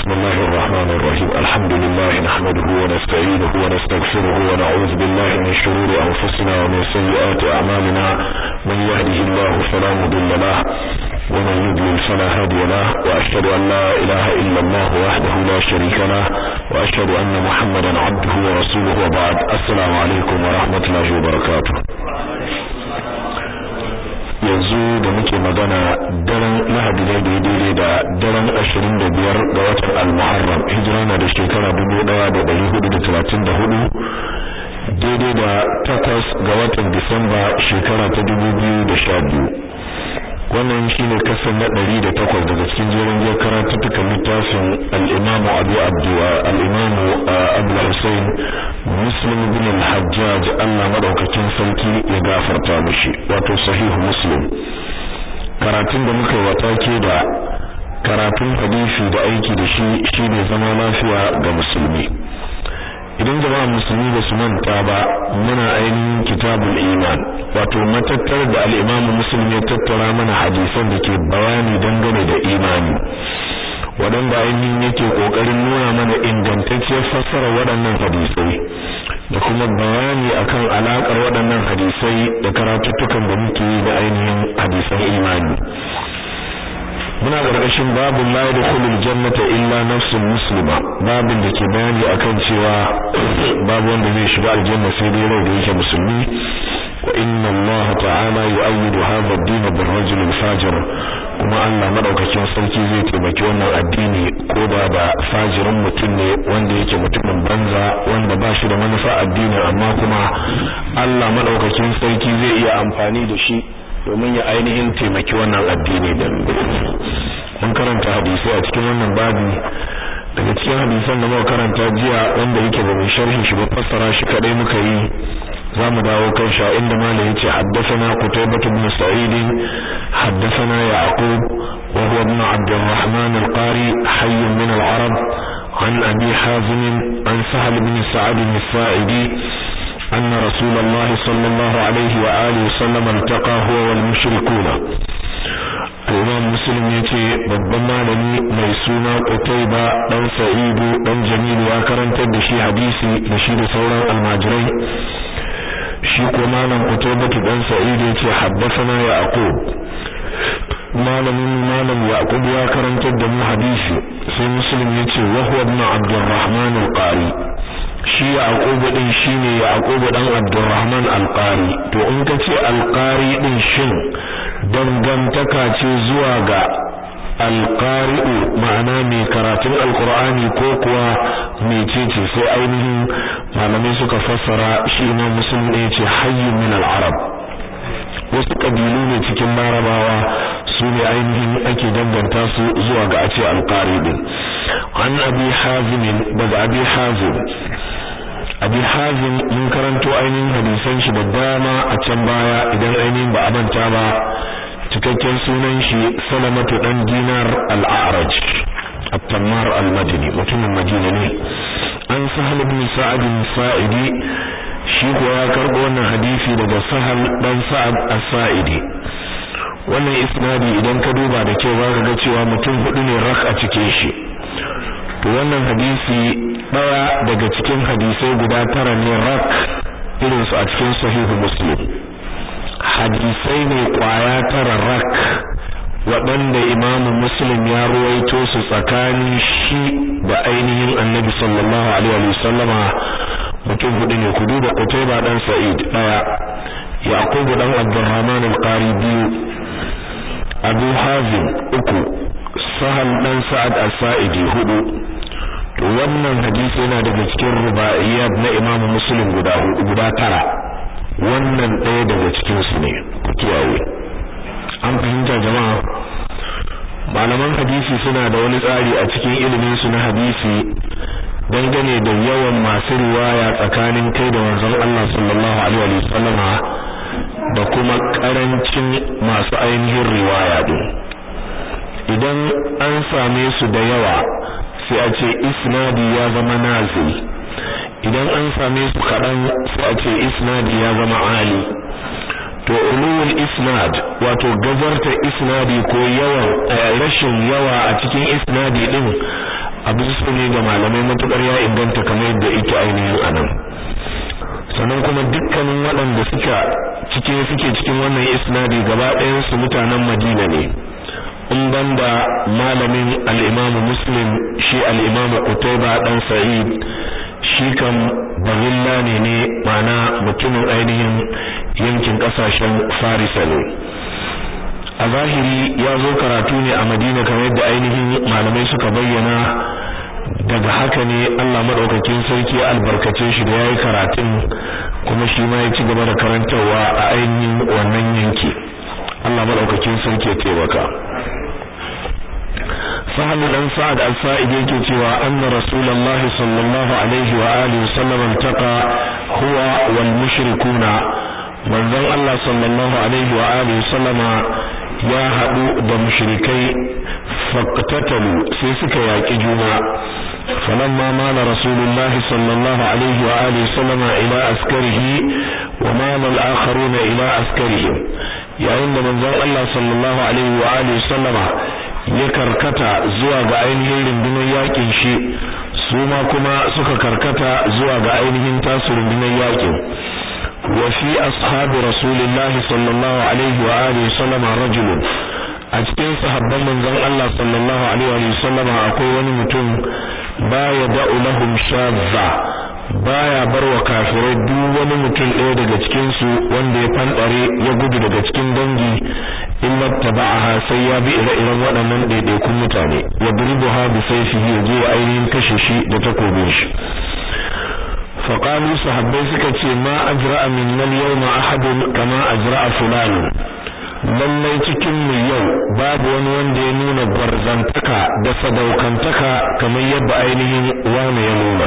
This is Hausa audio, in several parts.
بسم الله الرحمن الرحيم الحمد لله نحمده ونستعينه ونستغفره ونعوذ بالله من شرور أنفسنا ومن سيئات أعمالنا من يهده الله فلا مضل له ومن يضلل فلا هادي له وأشهد أن لا إله إلا الله وحده لا شريك له وأشهد أن محمدا عبده ورسوله وبعد السلام عليكم ورحمة الله وبركاته yanzu da muke magana daren lahadi ne da daidai da daren ashirin da biyar ga watan al-muharram hijira na da shekara dubu daya da dari hudu da talatin da hudu daidai da takwas ga watan disamba shekara ta dubu biyu da sha biyu wannan shine kasan na ɗari da takwas daga cikin jerin jiyar karatuttukan littafin al-imamu abu abduwa al-imamu abu hussein muslim bin al-hajjaj Allah madaukakin sarki ya gafarta mishi wato sahihu muslim karatun da muka wata ke da karatun hadisi da aiki da shi shine zama lafiya ga musulmi idan jama'a musulmi ba su manta ba muna ainihin kitabul iman wato matattar da al-imam muslim ya tattara mana hadisan da ke bayani dangane da imani waɗanda ainihin yake ƙoƙarin nuna mana ingantacciyar fassara waɗannan hadisai da kuma bayani akan alaƙar waɗannan hadisai da karatuttukan da muke yi da ainihin hadisan imani muna ƙarƙashin babu la yadkhulul jannata illa nafsun muslima babin da ke bayani akan cewa babu wanda zai shiga aljanna sai dai rai da yake musulmi wa inna Allah ta'ala yu'ayyidu hadha ad-din bir-rajul al-fajir kuma Allah madaukakin sarki zai taimaki wannan addini ko da da fajirin mutum ne wanda yake mutumin banza wanda ba shi da manufa addini amma kuma Allah madaukakin sarki zai iya amfani da shi domin ya ainihin taimaki wannan addini da mun karanta hadisi a cikin wannan babi daga cikin hadisan da muka karanta jiya wanda yake ba mu sharhin shi ba fassara shi kadai muka yi zamu dawo kan sha inda malai yace haddathana qutaybah ibn sa'id haddathana yaqub wa huwa ibn abd الرحمن القاري حي من العرب عن ابي حازم عن سهل بن سعد الساعدي أن رسول الله صلى الله عليه وآله وسلم التقى هو والمشركون الإمام مسلم يتي babban malami mai suna Qutayba dan Sa'idu dan Jamil ya karantar da shi hadisi da shi da sauran almajirai shi ko malam Qutayba dan Sa'idu yace haddathana Yaqub malamin malam Yaqub ya karantar da mu hadisi sai Muslim yace wa huwa ibn Abdurrahman al-Qari shi Yaqub din shine Yaqub dan Abdurrahman al-Qari to in ka ce al-Qari din shin dangantaka ce zuwa ga al-Qari'u ma'ana mai karatun al-Qur'ani ko kuwa mecece sai ainihin malamai suka fassara shi Imam Muslim ne yace hayyun min al-Arab wasu kabilu ne cikin Larabawa su ne ainihin ake danganta su zuwa ga a ce al-Qari din an abi hazim daga abi hazim abi hazim mun karanto ainihin hadisan shi da dama a can baya idan ainihin ba a manta ba cikakken sunan shi salamatu dan dinar al-a'raj at-tammar al-madini mutumin madina ne an sahal ibn sa'ad sa'idi shi ko ya karbo wannan hadisi daga sahal dan sa'ad as-sa'idi wannan isnadi idan ka duba da kyau zaka ga cewa mutum hudu ne rak a cikin shi to wannan hadisi daya daga cikin hadisai guda tara ne rak irin su a cikin sahihu muslim hadisai ne kwaya tara rak waɗanda imamu muslim ya ruwaito su tsakanin shi da ainihin annabi sallallahu alaihi wa sallama mutum hudu ne ku duba Qutayba dan Sa'id daya Yaqub dan Abdurrahman al-Qari biyu Abu Hazim uku Sahal dan Sa'ad as-Sa'idi hudu to wannan hadisi yana daga cikin rubaiyat na Imam Muslim guda hudu guda tara wannan ɗaya daga cikin su ne ku kiyaye an fahimta jama'a malaman hadisi suna da wani tsari a cikin ilimin su na hadisi dangane da yawan masu riwaya tsakanin kai da manzon Allah sallallahu alaihi wa sallama da kuma karancin masu ainihin riwaya din idan an same su da yawa sai a ce isnadi ya zama nazil idan an same su kaɗan sai a ce isnadi ya zama ali to ulul isnad wato gazarta isnadi ko yawan rashin yawa a cikin isnadi din abu su ne ga malamai matukar ya inganta kamar yadda yake ainihin anan sannan kuma dukkanin waɗanda suka cikin suke cikin wannan isnadi gaba ɗayan su mutanen Madina ne in banda malamin al-Imam Muslim shi al-Imam Qutayba dan Sa'id shi kan bahilla ne ne mana mutumin ainihin yankin kasashen Farisa ne a zahiri ya zo karatu ne a Madina kamar yadda ainihin malamai suka bayyana daga haka ne Allah madaukakin sarki albarkace shi da yayi karatun kuma shi ma ya ci gaba da karantawa a ainihin wannan yanki Allah madaukakin sarki ya taimaka Sahal dan Sa'ad al-Sa'id yake cewa anna Rasulullahi sallallahu alaihi wa alihi wasallam altaqa huwa wal mushrikuna manzon Allah sallallahu alaihi wa alihi wasallama ya hadu da mushrikai faqtatalu sai suka yaki juna فلما مال رسول الله صلى الله عليه وآله وسلم إلى أسكره ومال الآخرون إلى أسكرهم yayin da manzon Allah sallallahu alaihi wa alihi sallama ya karkata zuwa ga ainihin rundunar yakin shi su ma kuma suka karkata zuwa ga ainihin tasu rundunar yakin wa fi ashabi rasulillahi sallallahu alaihi wa alihi sallama rajulun a cikin sahabban manzon Allah sallallahu alaihi wa sallama akwai wani mutum baya da'u lahum shadza baya barwa kafirai duk wani mutum ɗaya daga cikin su wanda ya fandare ya gudu daga cikin dangi illa taba'aha sai ya bi ire-iren waɗannan ɗaiɗaikun mutane ya burbuha bi sayfihi ya je ainihin kashe shi da takobin shi faqalu sahabbai suka ce ma ajra'a minna al-yawma ahadun kama ajra'a fulan lallai cikin mu yau babu wani wanda ya nuna gwarzantaka da sadaukantaka kamar yadda ainihin wani ya nuna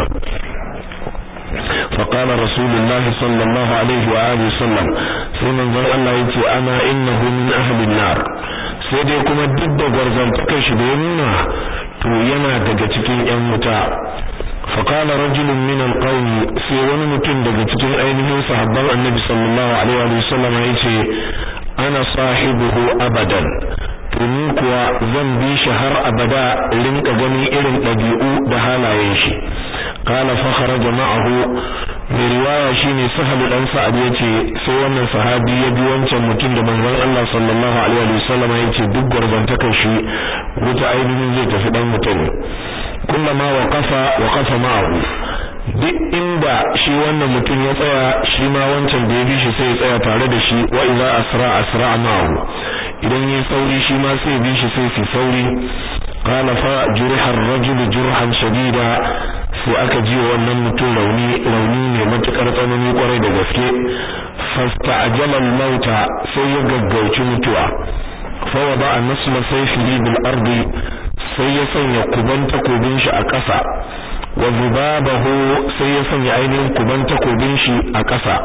فقال رسول الله صلى الله عليه وآله وسلم سيما ذن الله يتي أنا إنه من أهل النار سيدي كما ضد غرزانتك شبيرنا تو ينا daga cikin ƴan wuta فقال رجل من القوم sai wani mutum daga cikin ainihin sahabban annabi sallallahu alaihi wa sallam yace ana sahibuhu abadan tuni kuwa zan bi shi har abada rinka ganin irin ɗabi'u da halayen shi qala fa kharaja ma'ahu mai riwaya shine sahal dan sa'ad yace sai wannan sahabi ya bi wancan mutum da manzon Allah sallallahu alaihi wa sallam yace duk gurbantakar shi wuta ainihin zai tafi dan mutum kullama waqafa waqafa ma'ahu duk inda shi wannan mutum ya tsaya shi ma wancan da ya bi shi sai ya tsaya tare da shi wa idza asra asra ma'ahu idan yayi sauri shi ma sai bi shi sai su sauri qala fa juriha ar-rajul jurhan shadida sai aka ji wannan mutum rauni rauni ne matukar tsanani kwarai da gaske fasta'jala al-mauta sai ya gaggauci mutuwa fa wada an-nasla sayfihi bil ardi sai ya sanya kuban takobin shi a ƙasa wa zubabahu sai ya sanya ainihin kuban takobin shi a ƙasa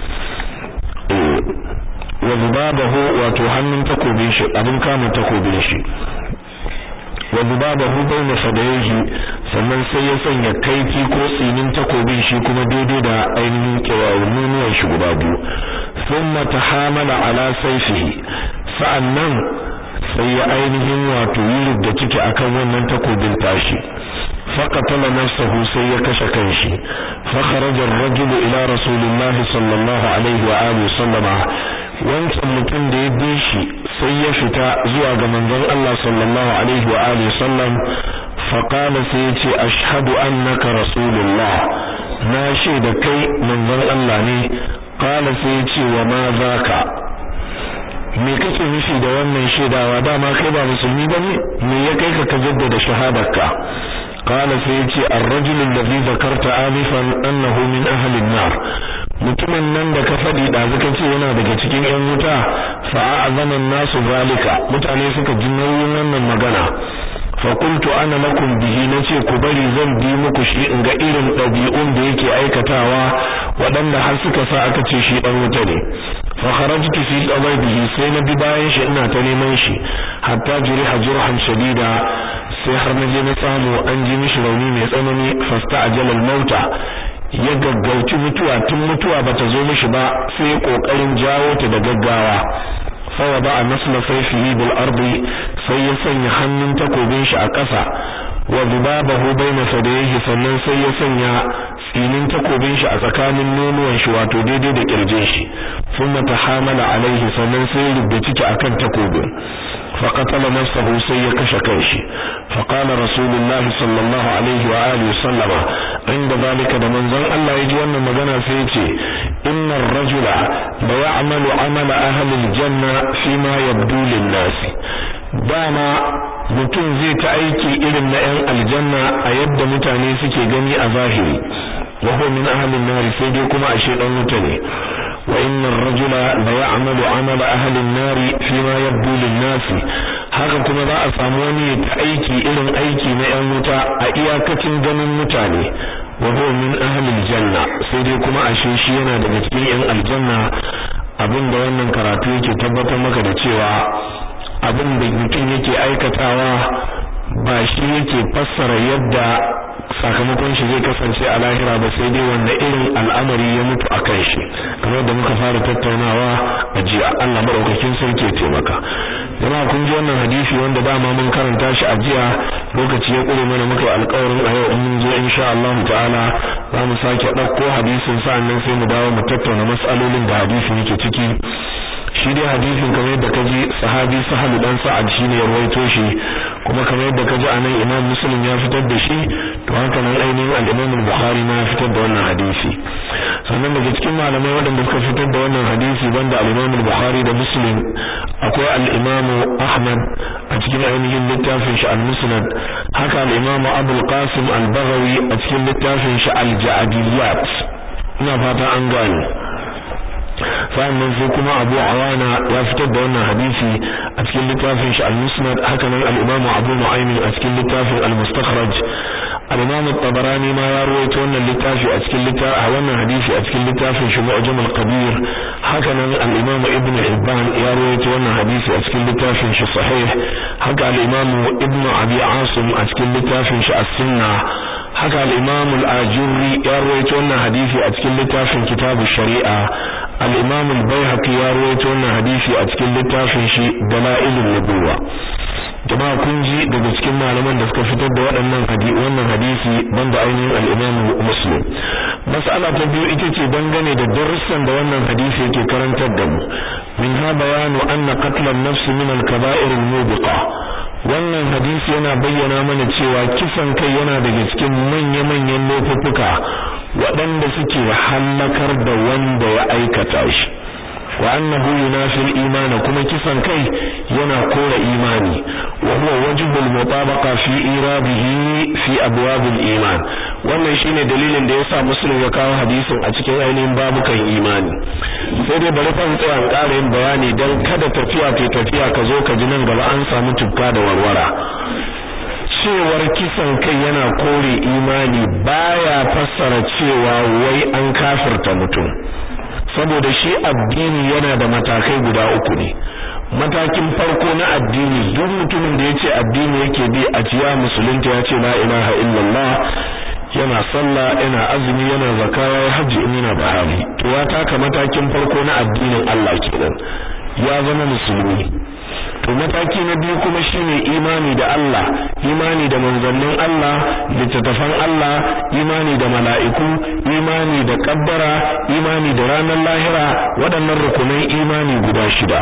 wa zubabahu wato hannun takobin shi abin kama takobin shi wa zubabahu baina fadayhi sannan sai ya sanya kaifi ko tsinin takobin shi kuma daidai da ainihin kirawunuwan shi guda biyu thumma tahamala ala sayfihi sa'annan sai ya ainihin wato yi da ciki akan wannan takobin tashi فقتل نفسه سي كشف كنشي فخرج الرجل إلى رسول الله صلى الله عليه وآله وسلم wancan mutum da ya bi shi sai ya fita zuwa ga manzon Allah sallallahu alaihi wa alihi sallam fa qala sai yace ashhadu annaka rasulullah na shaida kai manzon Allah ne qala sai yace wa ma zaka me kake nufi da wannan shaidawa dama kai ba musulmi bane me ya kai ka ka jaddada shahadarka قال سيتي الرجل الذي ذكرت آنفا أنه من أهل النار mutumin nan da ka faɗi da zaka ce yana daga cikin ƴan wuta fa a'zama nasu zalika mutane suka ji nauyin wannan magana fa qultu ana lakum bihi nace ku bari zan bi muku shi in ga irin ɗabi'un da yake aikatawa waɗanda har suka sa aka ce shi ɗan wuta ne fa kharajtu fi bihi sai na bi bayan shi ina ta neman shi hatta juriha jurhan shadida sai har na je na samu an ji mishi rauni mai tsanani fasta ajalal mauta ya gaggauci mutuwa tun mutuwa bata zo mishi ba sai ya kokarin jawo ta da gaggawa fa wada nasla sayfihi bil ardi sai ya sanya hannun takobin shi a ƙasa wa dubabahu baina sadayhi sannan sai ya sanya tsinin takobin shi a tsakanin nonuwan shi wato daidai da kirjin shi thumma tahamala alaihi sannan sai ya rubda ciki akan takobin فقتل نفسه سي كشكيش فقال رسول الله صلى الله عليه وآله وسلم عند ذلك دمن زن الله يجي وانا مغانا سيتي إن الرجل ليعمل عمل أهل الجنة فيما يبدو للناس داما mutum zai ta aiki irin na 'yan aljanna a yadda mutane suke gani a zahiri wa huwa min ahli an-nar sai dai kuma ashe dan wuta ne wa inna ar-rajula la ya'malu 'amala ahli an-nar fima yabdu lin-nas haka kuma za a samu wani ta aiki irin aiki na 'yan wuta a iyakacin ganin mutane wa huwa min ahli al-janna sai dai kuma ashe shi yana daga cikin 'yan aljanna abinda wannan karatu yake tabbatar maka da cewa abin da mutum yake aikatawa ba shi yake fassara yadda sakamakon shi zai kasance a lahira ba sai dai wanda irin al'amari ya mutu a kan shi kamar da muka fara tattaunawa a jiya Allah madaukakin sarki ya taimaka jama'a kun ji wannan hadisi wanda dama mun karanta shi a jiya lokaci ya kure mana muka alƙawarin a yau in mun zo insha Allah ta'ala za mu sake ɗauko hadisin sa'annan sai mu dawo mu tattauna mas'alolin da hadisin yake ciki shi dai hadisin kamar yadda kaji sahabi sahalu dan sa'ad shine ya rawaito shi kuma kamar yadda kaji anan imam muslim ya fitar da shi to haka nan ainihin al-imam al-bukhari ma ya fitar da wannan hadisi sannan daga cikin malamai waɗanda suka fitar da wannan hadisi banda al-imam al-bukhari da muslim akwai al-imam ahmad a cikin ainihin littafin shi al-musnad haka al-imam abul qasim al-baghawi a cikin littafin shi al-ja'diyat ina fata an gane sannan sai kuma Abu Awana ya fitar da wannan hadisi a cikin littafin shi al-Musnad haka nan al-Imam Abu Nu'aym a cikin littafin al-Mustakhraj al-Imam at-Tabarani ma ya rawaito wannan littafi a cikin littafin wannan hadisi a cikin littafin shi Mu'jam al-Kabir haka nan al-Imam Ibn Hibban ya rawaito wannan hadisi a cikin littafin shi Sahih haka al-Imam Ibn Abi Asim a cikin littafin shi As-Sunnah haka al-Imam al-Ajurri ya rawaito wannan hadisi a cikin littafin Kitabu Shari'a al-Imam al-Baihaqi ya rawaito wannan hadisi a cikin littafin shi Dalailun Nubuwa jama'a kun ji daga cikin malaman da suka fitar da waɗannan hadisi wannan hadisi banda ainihin al-Imam Muslim mas'ala ta biyu ita ce dangane da darussan da wannan hadisi yake karantar da mu min ha bayanu anna qatl an-nafs min al-kaba'ir al-mubiqa wannan hadisi yana bayyana mana cewa kisan kai yana daga cikin manya-manyan laifuka waɗanda suke hallakar da wanda ya aikata shi wa annahu yunafi al-iman kuma kisan kai yana kora imani wa huwa wajhu al-mutabaqa fi iradihi fi abwab al-iman wannan shine dalilin da yasa muslim ya kawo hadisin a cikin ainihin babukan imani sai dai bari fa tsaya an ƙara yin bayani dan kada tafiya ta tafiya ka zo ka ji nan gaba an samu tufka da warwara cewar kisan kai yana kore imani baya fassara cewa wai an kafirta mutum saboda shi addini yana da matakai guda uku ne matakin farko na addini duk mutumin da yace addini yake bi a ciya musulunta yace la ilaha illallah yana sallah yana azumi yana zakara ya haji in yana da hali to ya taka matakin farko na addinin Allah kenan ya zama musulmi to mataki na biyu kuma shine imani da Allah imani da manzannin Allah littattafan Allah imani da mala'iku imani da kaddara imani da ranar lahira waɗannan rukunan imani guda shida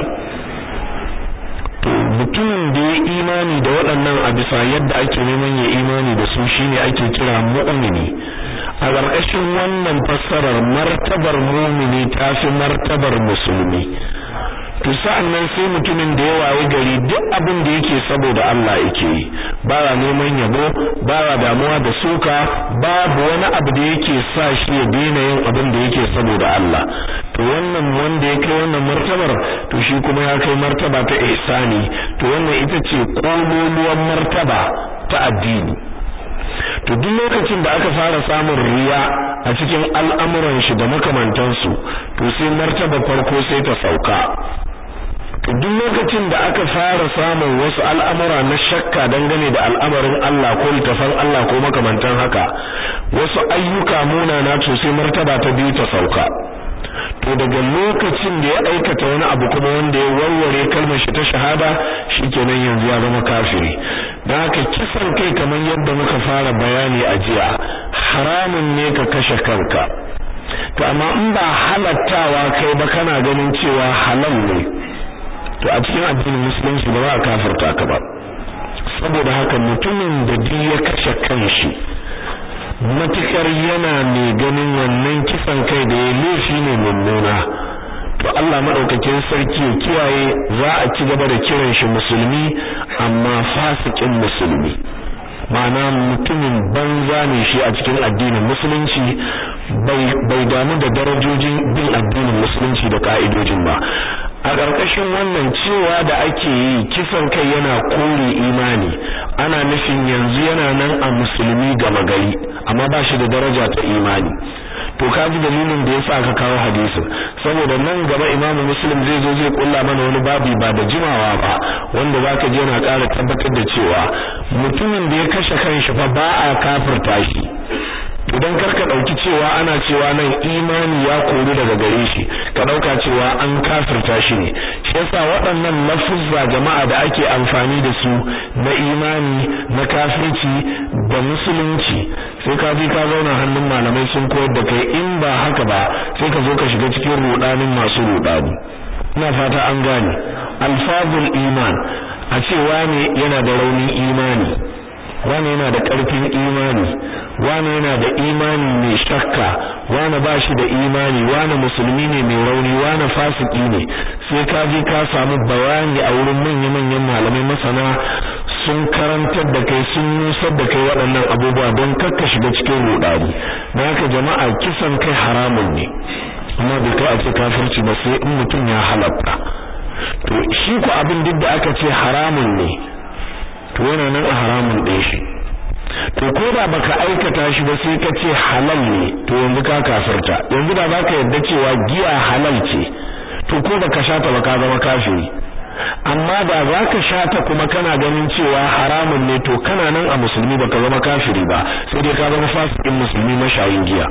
to mutumin da ya imani da waɗannan a bisa yadda ake neman ya imani da su shine ake kira mu'mini a ƙarƙashin wannan fassarar martabar mu'mini tafi martabar musulmi to sa'annan sai mutumin da ya waye gari duk abin da yake saboda Allah yake yi baya neman yabo baya damuwa da suka babu wani abu da yake sa shi ya daina yin abin da yake saboda Allah to wannan wanda ya kai wannan martabar to shi kuma ya kai martaba ta ihsani to wannan ita ce kololuwan martaba ta addini to duk lokacin da aka fara samun riya a cikin al'amuran shi da makamantansu to sai martaba farko sai ta sauka to duk lokacin da aka fara samun wasu al'amura na shakka dangane da al'amarin Allah ko littafan Allah ko makamantan haka wasu ayyuka munana to sai martaba ta biyu ta sauka to daga lokacin da ya aikata wani abu kuma wanda ya warware kalmar shi ta shahada shikenan yanzu ya zama kafiri dan haka kisan kai kamar yadda muka fara bayani a jiya haramun ne ka kashe kanka to amma in ba halattawa kai ba kana ganin cewa halal ne to a cikin addinin musulunci ba za a kafirta ka ba saboda haka mutumin da duk ya kashe kanshi matukar yana mai ganin wannan kisan kai da ya laifi ne mummuna to Allah madaukakin sarki ya kiyaye za a ci gaba da kiran shi musulmi amma fasikin musulmi ma'ana mutumin banza ne shi a cikin addinin musulunci bai damu da darajojin bin addinin musulunci da ka'idojin ba a ƙarƙashin wannan cewa da ake yi kisan kai yana kore imani ana nufin yanzu yana nan a musulmi gama gari amma ba shi da daraja ta imani to ka ji dalilin da yasa aka kawo hadisin saboda nan gaba Imam Muslim zai zo zai kulla mana wani babi ba da jimawa ba wanda zaka je yana ƙara tabbatar da cewa mutumin da ya kashe kanshi fa ba a kafirta shi idan karka dauki cewa ana cewa nan imani ya koru daga gare shi ka dauka cewa an kafirta shi ne shi yasa waɗannan lafuzza jama'a da ake amfani da su na imani na kafirci da musulunci sai ka ji ka zauna hannun malamai sun koyar da kai in ba haka ba sai ka zo ka shiga cikin rudanin masu rudani ina fata an gane alfazul iman a cewa ne yana da raunin imani wani yana da ƙarfin imani wani yana da imani mai shakka wani ba shi da imani wani musulmi ne mai rauni wani fasiki ne sai ka je ka samu bayani a wurin manya-manyan malamai masana sun karantar da kai sun nusar da kai waɗannan abubuwa don kakka shiga cikin rudani na haka jama'a kisan kai haramun ne amma bai kai a ce kafirci ba sai in mutum ya halatta to shi ku abin duk da aka ce haramun ne to yana nan a haramun ɗin shi to ko da baka aikata shi ba sai ka ce halal ne to yanzu ka kafirta yanzu da zaka yarda cewa giya halal ce to ko baka sha ta ba ka zama kafiri amma da zaka sha ta kuma kana ganin cewa haramun ne to kana nan a musulmi baka zama kafiri ba sai dai ka zama fasikin musulmi mashayin giya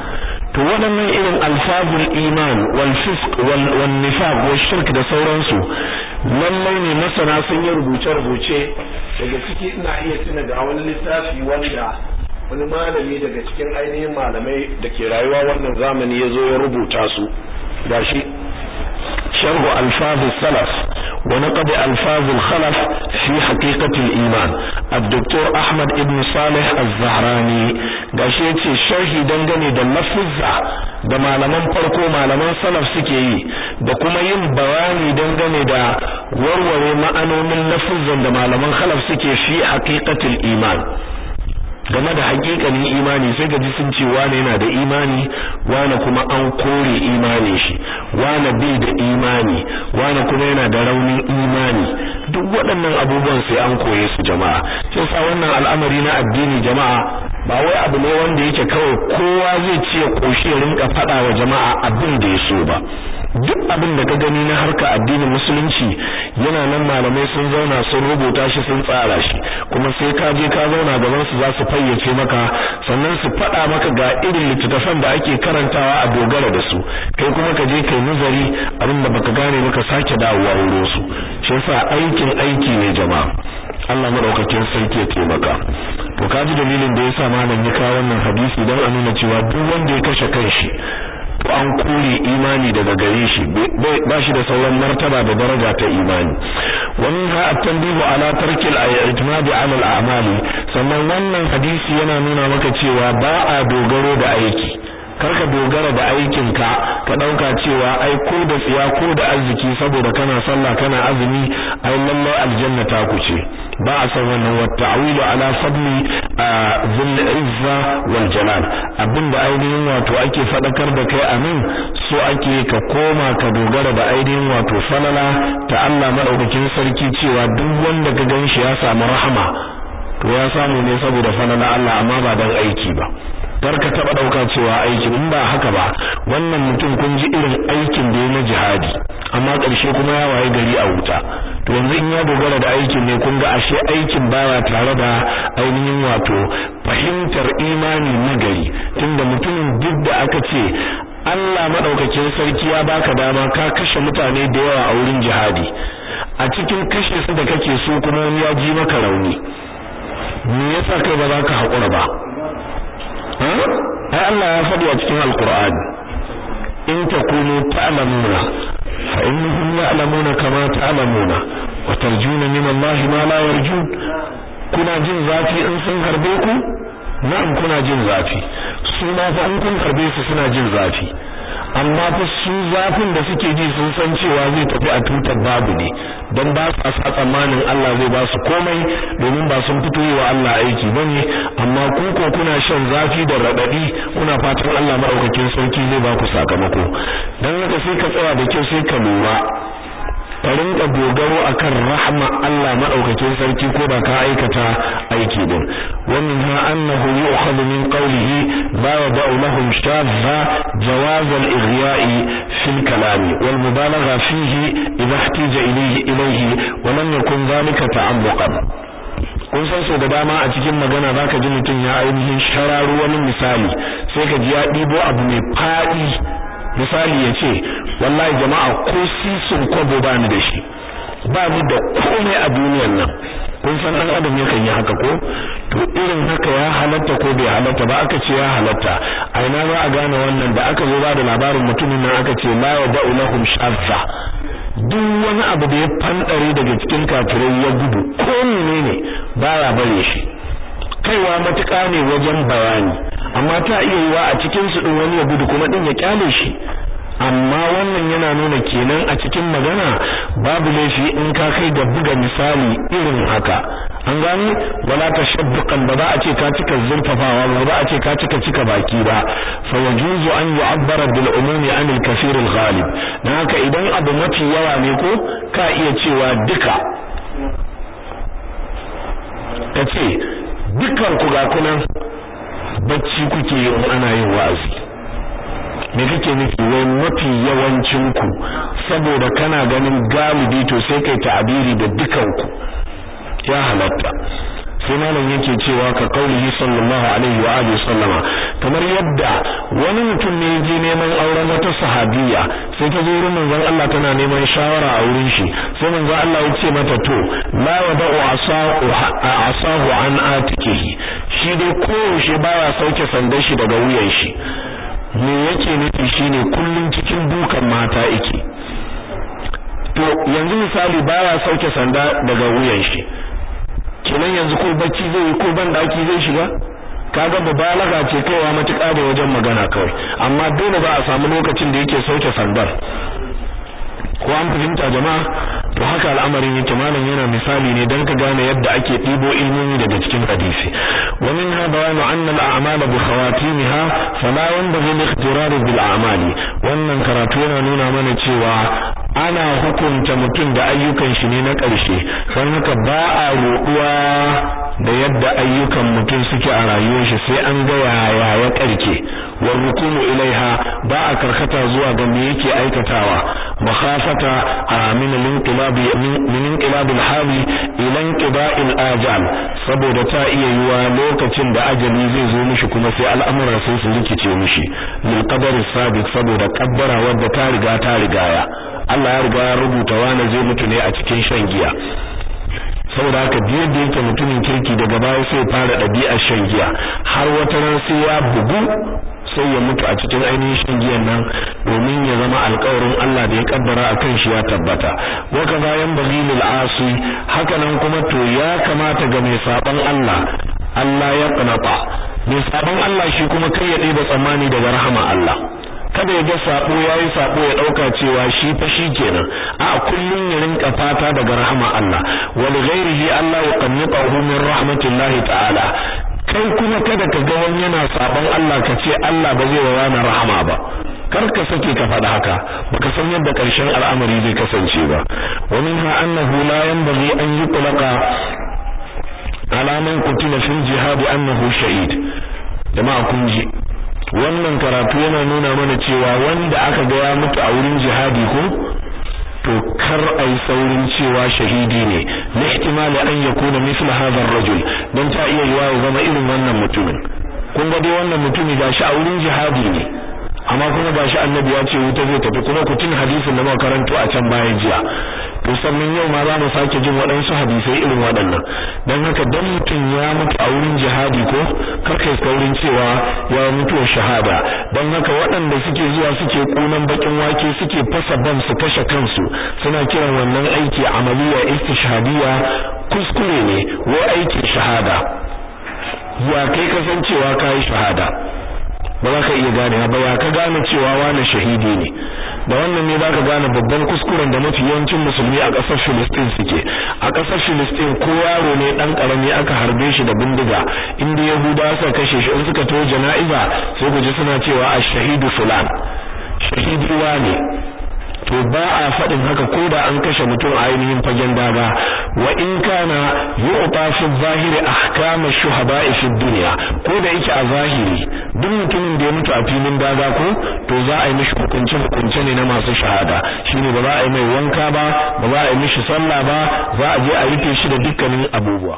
to waɗannan irin alfazul iman wal fisq wal wan nifaq wal shirk da sauransu lallai ne masana sun yi rubuce rubuce daga ciki ina iya tuna da wani littafi wanda wani malami daga cikin ainihin malamai da ke rayuwa wannan zamani ya zo ya rubuta su gashi sharhu alfaz salaf wa naqd alfaz al-khalaf fi haqiqat al-iman الدكتور أحمد ابن صالح الزهراني gashi yace sharhi dangane da lafuzza da malaman farko malaman salaf suke yi da kuma yin bayani dangane da warware ma'anonin lafuzzan da malaman khalaf suke fi haqiqatul iman game da hakikanin imani sai gaji sun ce wane yana da imani wane kuma an kore imani shi wane bai da imani wane kuma yana da raunin imani duk waɗannan abubuwan sai an koye su jama'a sai sa wannan al'amari na addini jama'a ba wai abu ne wanda yake kawai kowa zai ce koshi ya rinka faɗa wa jama'a abin da ya so ba duk abin da ka gani na harka addinin musulunci yana nan malamai sun zauna sun rubuta shi sun tsara shi kuma sai ka je ka zauna gaban su za su fayyace maka sannan su faɗa maka ga irin littattafan da ake karantawa a dogara da su kai kuma ka je kai nazari abin da baka gane baka sake dawowa wurin su shi yasa aikin aiki ne jama'a Allah madaukakin sarki ya taimaka to kaji dalilin da yasa malam ya kawo wannan hadisi dan a nuna cewa duk wanda ya kashe kanshi to an kore imani daga gare shi ba shi da sauran martaba da daraja ta imani wannan ha at-tanbihu ala tarki al-i'timad ala al-a'mali sannan wannan hadisi yana nuna maka cewa ba a dogaro da aiki karka dogara da aikinka ka dauka cewa ai ko da tsiya ko da arziki saboda kana sallah kana azumi ai lallai aljanna ta kuce ba a san wannan wa ta'wilu ala fadli zul izza wal jalal abinda ainihin wato ake fadakar da kai amin so ake ka koma ka dogara da ainihin wato falala ta Allah madaukakin sarki cewa duk wanda ka ganshi ya samu rahama to ya samu ne saboda falala Allah amma ba dan aiki ba kar ka taba dauka cewa aiki in ba haka ba wannan mutum kun ji irin aikin da ya na jihadi amma ƙarshe kuma ya waye gari a wuta to yanzu in ya dogara da aikin ne kun ga ashe aikin baya tare da ainihin wato fahimtar imani na gari tunda mutumin duk da aka ce Allah madaukakin sarki ya baka dama ka kashe mutane da yawa a wurin jihadi a cikin kashe su da kake so kuma wani ya ji maka rauni me yasa kai ba za ka haƙura ba ai Allah ya faɗi a cikin alqur'ani in takunu ta'lamuna fa innahum ya'lamuna kama ta'lamuna wa tarjuna min Allah ma la yarjun kuna jin zafi in sun harbe ku na'am kuna jin zafi su ma fa in kun harbe su suna jin zafi amma fa su zafin da suke ji sun san cewa zai tafi a tutar babu ne don ba su sa tsammanin Allah zai ba su komai domin ba sun fito yi wa Allah aiki bane amma ku ko kuna shan zafi da radadi kuna fatan Allah madaukakin sarki zai ba ku sakamako dan haka sai ka tsaya da kyau sai ka lura ka rinka dogaro akan rahma Allah madaukakin sarki ko da ka aikata aiki din wannan ha annahu yu'khadhu min qawlihi la yad'u lahum shadha jawaz al-ighya'i fi al-kalam wal mubalagha fihi idha ihtija ilayhi ilayhi wa lam yakun dhalika ta'ammuqan kun san so da dama a cikin magana zaka ji mutum ya ainihin shararu wani misali sai ka ji ya dibo abu mai fadi misali ya ce wallahi jama'a ko sisin kwabo ba ni da shi ba ni da komai a duniyar nan kun san dan adam yakan yi haka ko to irin haka ya halatta ko bai halatta ba aka ce ya halatta a ina za a gane wannan da aka zo ba da labarin mutumin nan aka ce la yad'u lahum shazza duk wani abu da ya fandare daga cikin kafirai ya gudu ko menene baya bare shi kaiwa matuƙa ne wajen bayani amma ta iya yiwa a cikin su din wani ya gudu kuma din ya kyale shi amma wannan yana nuna kenan a cikin magana babu laifi in ka kai da buga misali irin haka an gani wala tashabbuqan ba za a ce ka cika zurfafawa ba za a ce ka cika cika baki ba fa yajuzu an yu'abbara bil umumi an al kathir al ghalib dan haka idan abu mafi yawa ne ko ka iya cewa duka kace dukkan ku ga kunan bacci kuke yi ana yin wa'azi me kake nufi wai mafi yawancin ku saboda kana ganin galibi to sai kai ta'abiri da dukan ku ya halatta sai malam yake cewa ka kaulihi sallallahu alaihi wa alihi sallama kamar yadda wani mutum ne je neman auren wata sahabiya sai ta zo wurin manzon Allah tana neman shawara a wurin shi sai manzon Allah ya ce mata to la wada'u asahu asahu an atikihi shi dai koyaushe baya sauke sandan shi daga wuyan shi me yake nufi shine kullun cikin dukan mata yake to yanzu misali baya sauke sanda daga wuyan shi kenan yanzu ko bacci zai yi ko ban daki zai shiga kaga mubalaga ce kaiwa matuƙa da wajen magana kawai amma dole ba a samu lokacin da yake sauke sandar ko an fahimta jama'a to haka al'amarin yake malam yana misali ne dan ka gane yadda ake ɗibo ilmomi daga cikin hadisi wa minha bayanu anna al-a'mala bi khawatimha fala yanbaghi al-ikhtirar bil a'mali wannan karatu yana nuna mana cewa ana hukunta mutum da ayyukan shi ne na ƙarshe don haka ba a roƙuwa da yadda ayyukan mutum suke a rayuwar shi sai an ga yaya ya ƙarke wa rukunu ilaiha ba a karkata zuwa ga me yake aikatawa makhafata min al-inqilab min inqilab al-hali ila inqida' al-ajal saboda ta iya yiwa lokacin da ajali zai zo mishi kuma sai al'amura sai su rikice mishi lil qadar sabiq saboda kaddara wadda ta riga ta rigaya Allah ya riga ya rubuta wani zai mutu ne a cikin shan giya saboda haka biyar da yake mutumin kirki daga baya sai fara ɗabi'ar shan giya har wata ran sai ya bugu sai ya mutu a cikin ainihin shan giyan nan domin ya zama alƙawarin Allah da ya kaddara a kan shi ya tabbata wa kaza yan bagilul asi haka nan kuma to ya kamata ga mai saban Allah Allah ya qanata mai saban Allah shi kuma kai ya ɗeba tsammani daga rahama Allah kada ya ga sabo yayi sabo ya dauka cewa shi fa shi kenan a kullun ya rinka fata daga rahama Allah wal ghairihi Allah ya qannatahu min rahmatillahi ta'ala kai kuma kada ka ga wani yana sabon Allah ka ce Allah ba zai wa na rahama ba kar ka sake ka faɗa haka baka san yadda ƙarshen al'amari zai kasance ba wa minha annahu la yanbaghi an yutlaqa ala man qutila fil jihad annahu shahid jama'a kun ji wannan karatu yana nuna mana cewa wanda aka ga ya mutu a wurin jihadi ko to kar ai saurin cewa shahidi ne na ihtimali an yakuna misl hadha ar-rajul dan ta iya yiwa ya zama irin wannan mutumin kun ga dai wannan mutumi gashi a wurin jihadi ne amma kuma gashi annabi ya ce wuta zai tafi kuma ku tun hadisin da muka karanto a can bayan jiya to sannan yau ma za mu sake jin waɗansu hadisai irin waɗannan dan haka dan mutum ya mutu a wurin jihadi ko kar kai saurin cewa ya mutuwar shahada dan haka waɗanda suke zuwa suke kunan bakin wake suke fasa bam su kashe kansu suna kiran wannan aiki amaliya istishhadiyya kuskure ne wai aikin shahada ya kai kasancewa kai shahada ba za ka iya gane ba ya ka gane cewa wani shahidi ne da wannan ne zaka gane babban kuskuren da mafi yawancin musulmi a ƙasar Filistin suke a ƙasar Filistin ko yaro ne dan karami aka harbe shi da bindiga inda Yahuda suka kashe shi in suka to jana'iza sai ku ji suna cewa ash-shahidu fulan shahidi ne to ba a faɗin haka ko da an kashe mutum a ainihin fagen daga wa in kana yu'ta fi zahiri ahkam ash-shuhada'i fi dunya ko da yake a zahiri duk mutumin da ya mutu a filin daga ko to za a yi mishi hukunci hukunce ne na masu shahada shine ba za a yi mai wanka ba ba za a yi mishi sallah ba za a je a rufe shi da dukkanin abubuwa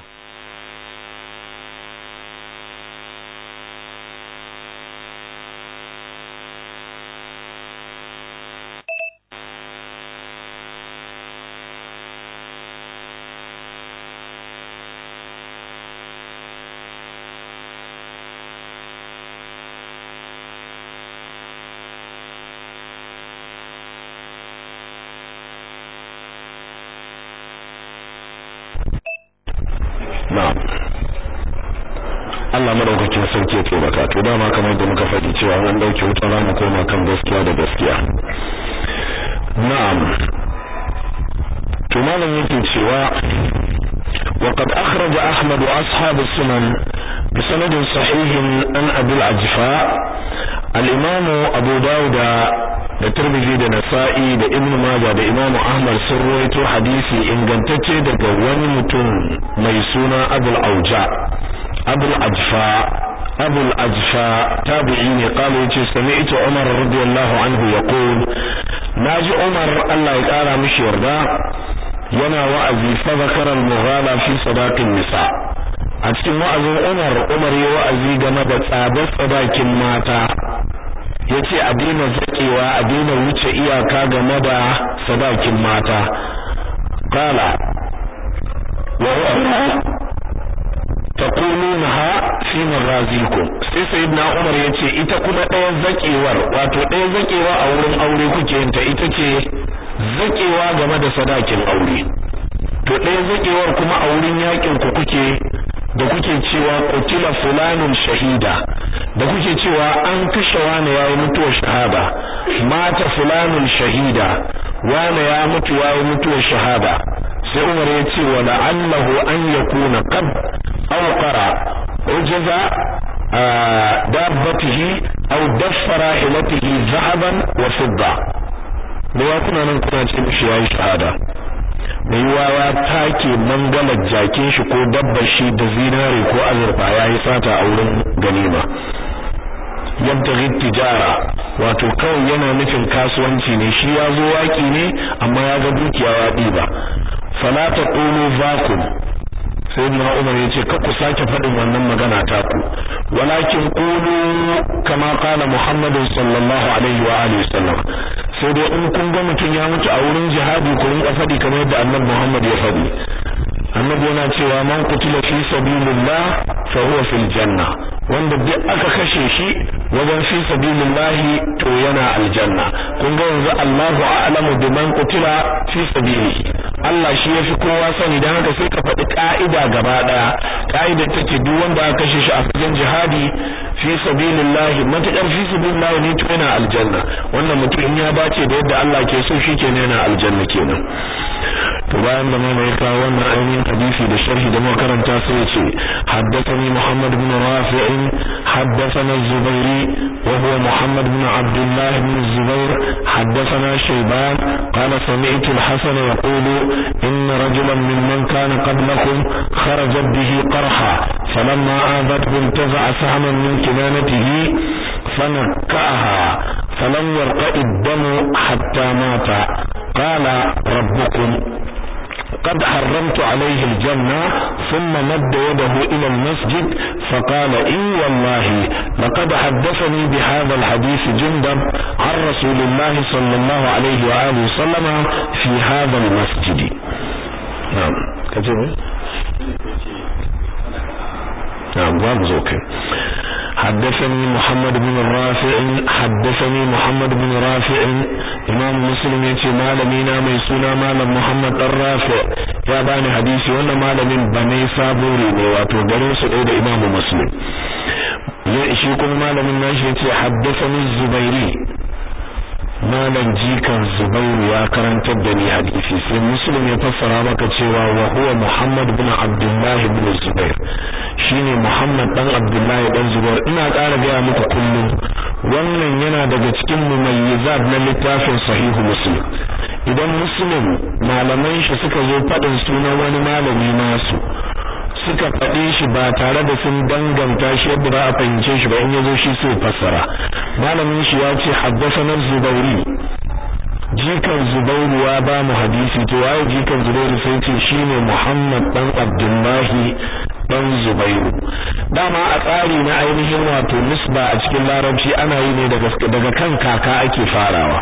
na'am Allah madaukakin sarki ya taimaka to dama kamar da muka faɗi cewa an dauke wuta za mu koma kan gaskiya da gaskiya na'am to malam yake cewa وقد أخرج أحمد وأصحاب السنن بسند صحيح عن أبي العجفاء الإمام أبو داود da Tirmidhi da Nasa'i da Ibn Majah da Imam Ahmad sun rawaito hadisi ingantacce daga wani mutum mai suna Abul Auja Abul Ajfa Abul Ajfa tabi'i ne kala yace sami'tu Umar radiyallahu anhu yaqul naji Umar Allah ya kara mishi yarda yana wa'azi fa zakara al-mughala fi sadaqin nisa a cikin wa'azin Umar Umar ya wa'azi game da tsadar sadakin mata yace a daina zakewa a daina wuce iyaka game da sadakin mata qala wa ukhra taqulunaha fi marazikum sai sayyidina Umar yace ita kuma ɗaya zakewar wato ɗaya zakewa a wurin aure kuke yin ta ita ce zakewa game da sadakin aure to ɗaya zakewar kuma a wurin yakin ku kuke da kuke cewa qutila fulanun shahida da kuke cewa an kashe wani yayi mutuwar shahada mata fulanun shahida wani ya mutu yayi mutuwar shahada sai Umar ya ce wa la'allahu an yakuna qad awqara ujaza dabbatihi aw daffara hilatihi zahaban wa fidda da ya kuna nan kuna ce mishi yayi shahada mai yiwa ya take mangalar jakin shi ko dabbar shi da zinare ko azurfa yayi sata a wurin ganima yabtaghi tijara wato kawai yana nufin kasuwanci ne shi ya zo waki ne amma ya ga dukiya ya diba fala taqulu vakum sayyidina Umar yace ka ku sake faɗin wannan magana ta ku walakin qulu kama qala Muhammad sallallahu alaihi wa alihi wasallam sai dai in kun ga mutum ya mutu a wurin jihadi ku rinka faɗi kamar yadda Annabi Muhammad ya faɗi Annabi yana cewa man qutila fi sabilillah fa huwa fil janna wanda duk aka kashe shi wajen fi sabilillah to yana aljanna kun ga yanzu Allahu a'lamu biman qutila fi sabilihi Allah shi yafi kowa sani dan haka sai ka faɗi ka'ida gaba daya ka'idar take duk wanda aka kashe shi a fagen jihadi fi sabilillah matakar fi sabilillah ne to yana aljanna wannan mutum in ya dace da yadda Allah ke so shi kenan yana aljanna kenan to bayan da mai kawo wannan ainihin hadisi da sharhi da makaranta sai ya ce haddathani Muhammad ibn Rafi' haddathana Az-Zubairi wa huwa Muhammad ibn Abdullah ibn Zubair haddathana Shayban qala sami'tu al-Hasan yaqulu إن رجلا ممن كان قبلكم خرجت به قرحا فلما آذته انتزع سهما من كنانته فنكأها فلم يرقى الدم حتى مات قال ربكم قد حرمت عليه الجنة ثم مد يده إلى المسجد فقال إي والله لقد حدثني بهذا الحديث جندب عن رسول الله صلى الله عليه وآله وسلم في هذا المسجد نعم كتب نعم باب زوكي حدثني محمد بن الرافع حدثني محمد بن رافع امام مسلم yace malami na mai suna malam Muhammad dan Rafi ya bani hadisi wannan malamin bane saburi ne wato garin su da imam Muslim ya shi kuma malamin nashi yace haddathani Zubairi malam jikan Zubairu ya karantar da ni hadisi sai Muslim ya fassara maka cewa wa huwa Muhammad bin Abdullah bin Zubair shine Muhammad dan Abdullahi dan Zubair ina ƙara gaya muku kullum wannan yana daga cikin mumayyizat na littafin sahihu Muslim idan Muslim malaman shi suka zo faɗin sunan wani malami nasu suka faɗe shi ba tare da sun danganta shi yadda ba a fahimce shi ba in yazo shi sai fassara malamin shi ya ce haddathana Zubairi jikan Zubairu ya ba mu hadisi to waye jikan Zubairu sai ce shine Muhammad dan Abdullahi dan Zubairu dama a tsari na ainihin wato nisba a cikin larabci ana yi ne daga daga kan kaka ake farawa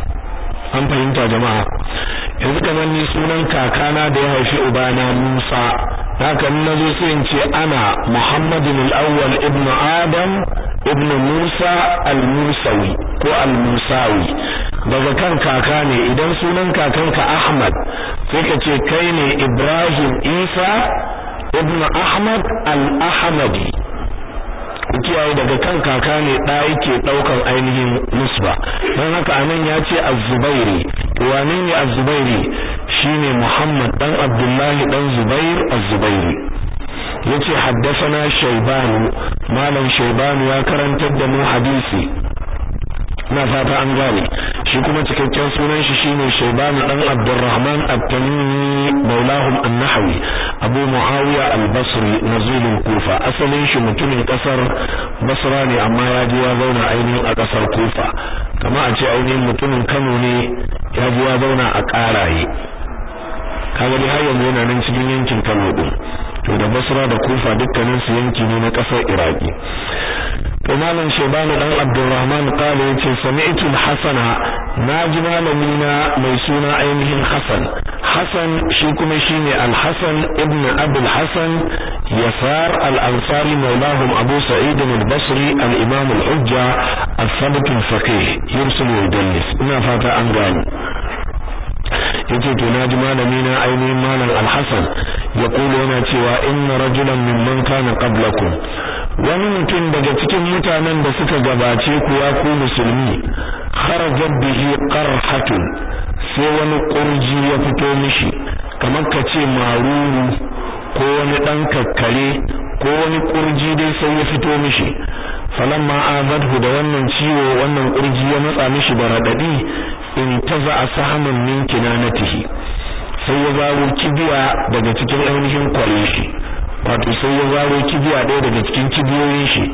an fahimta jama'a yanzu kamar ni sunan kakana da ya haifi ubana Musa haka na zo sai in ce ana Muhammadin al-awwal ibnu Adam ibnu Musa al-Musawi ko al-Musawi daga kan kaka ne idan sunan kakanka Ahmad sai ka ce kai ne Ibrahim Isa ibn Ahmad al-Ahmadi kiyaye daga kan kaka ne da yake daukan ainihin nisba dan haka anan ya ce az-Zubairi wane ne az-Zubairi shine Muhammad dan Abdullahi dan Zubair az-Zubairi yace haddathana Shayban malam Shayban ya karantar da mu hadisi na fata an gane shi kuma cikakken sunan shi shine Shayban dan Abdurrahman at-Tamimi maulahum an-Nahwi Abu Muawiya al-Basri nazilul Kufa asalin shi mutumin kasar Basra ne amma ya je ya zauna ainihin a kasar Kufa kama a ce ainihin mutumin Kano ne ya je ya zauna a Karaye kaga dai har yanzu yana nan cikin yankin Kano din to da Basra da Kufa dukkanin su yanki ne na kasar Iraki to malam Shayban dan Abdurrahman qala yace sami'tu al-Hasana naji malami na mai suna ainihin Hasan Hasan shi kuma shine al-Hasan ibn Abi al-Hasan Yasar al-Ansari maulahum Abu Sa'id al-Basri al-Imam al-Hujja al-Thabit al-Faqih yursil wa yudallis ina fata an gani yace to naji malami na ainihin malam al-Hasan ya kula yana cewa inna rajulan mimman kana qablakum wani mutum daga cikin mutanen da suka gabace ku ya ku musulmi kharajat bihi qarhatun sai wani kurji ya fito mishi kamar ka ce maruru ko wani dan kakkare ko wani kurji dai sai ya fito mishi falamma azadhu da wannan ciwo wannan kurji ya matsa mishi da radadi in taza sahaman min kinanatihi sai ya zaro kibiya daga cikin ainihin kware shi wato sai ya zaro kibiya ɗaya daga cikin kibiyoyin shi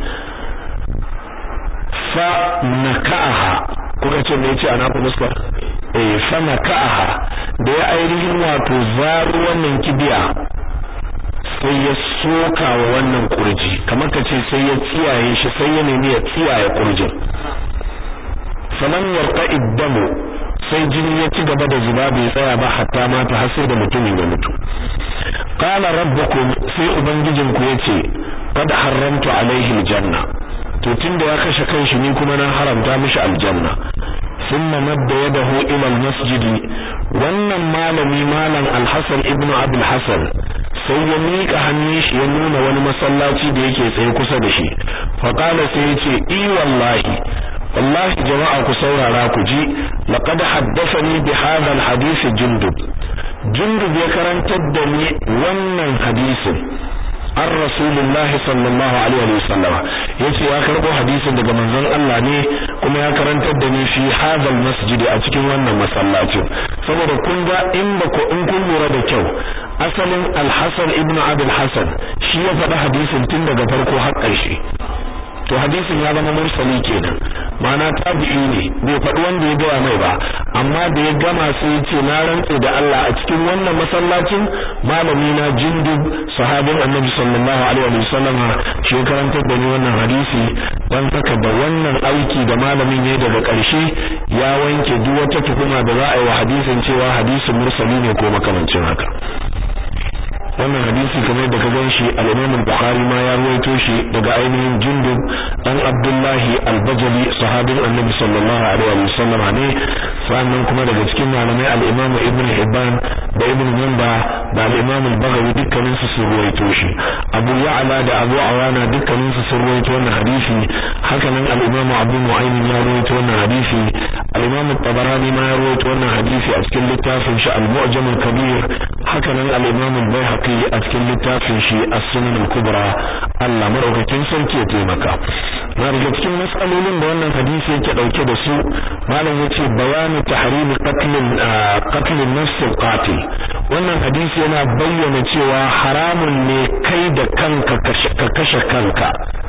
fa naka'aha kuka ce me yace ana ku muska eh fa naka'aha da ya ainihin wato zaro wannan kibiya sai ya soka wa wannan kurji kamar ka ce sai ya tsiyaye shi sai ya nemi ya tsiyaye kurjin faman yarqa iddamu sai jini ya ci gaba da zuba bai tsaya ba hatta mata har sai da mutumin ya mutu qala rabbukum sai ubangijinku yace qad haramtu alaihi aljanna to tunda ya kashe kanshi ni kuma na haramta mishi aljanna thumma madda yadahu ila almasjid wannan malami malam alhasan ibnu abul hasan sai ya mika hannun shi ya nuna wani masallaci da yake tsaye kusa da shi fa qala sai yace i wallahi wallahi jama'a ku saurara ku ji laqad haddathani bi hadha alhadith jundub jundub ya karantar da ni wannan hadisin an rasulullahi sallallahu alaihi wa sallama yace ya karbo hadisin daga manzon Allah ne kuma ya karantar da ni fi hadal masjidi a cikin wannan masallacin saboda kun ga in ba ku in kun lura da kyau asalin al-Hasan ibn Abi al-Hasan shi ya faɗi hadisin tun daga farko har ƙarshe to hadisin ya zama mursali kenan ma'ana tabi'i ne bai faɗi wanda ya gaya mai ba amma da ya gama sai ya ce na rantse da Allah a cikin wannan masallacin malami na jindub sahabin annabi sallallahu alaihi wa sallam shi ya karantar da ni wannan hadisi dan haka da wannan aiki da malamin ya daga ƙarshe ya wanke duk wata tuhuma da za a yi wa hadisin cewa hadisin mursali ne ko makamancin haka wannan hadisi kamar da ka gan shi al-Imam al-Bukhari ma ya ruwaito shi daga ainihin Jundub dan Abdullahi al-Bajali sahabin Annabi sallallahu alaihi wa sallam ne sannan kuma daga cikin malamai al-Imam Ibn Hibban da Ibn Manda da al-Imam al-Baghawi dukkanin su sun ruwaito shi Abu Ya'la da Abu Awana dukkanin su sun ruwaito wannan hadisi haka nan al-Imam Abu Nu'aym ya ruwaito wannan hadisi al-Imam at-Tabarani ma ya ruwaito wannan hadisi a cikin littafin shi al-Mu'jam al-Kabir haka nan al-Imam al-Baihaqi a cikin littafin shi as-Sunan al-Kubra Allah madaukakin sarki ya taimaka na daga cikin matsalolin da wannan hadisi yake dauke da su malam yace bayanu tahrim qatl qatl nafs al-qatil wannan hadisi yana bayyana cewa haramun ne kai da kanka ka kashe kanka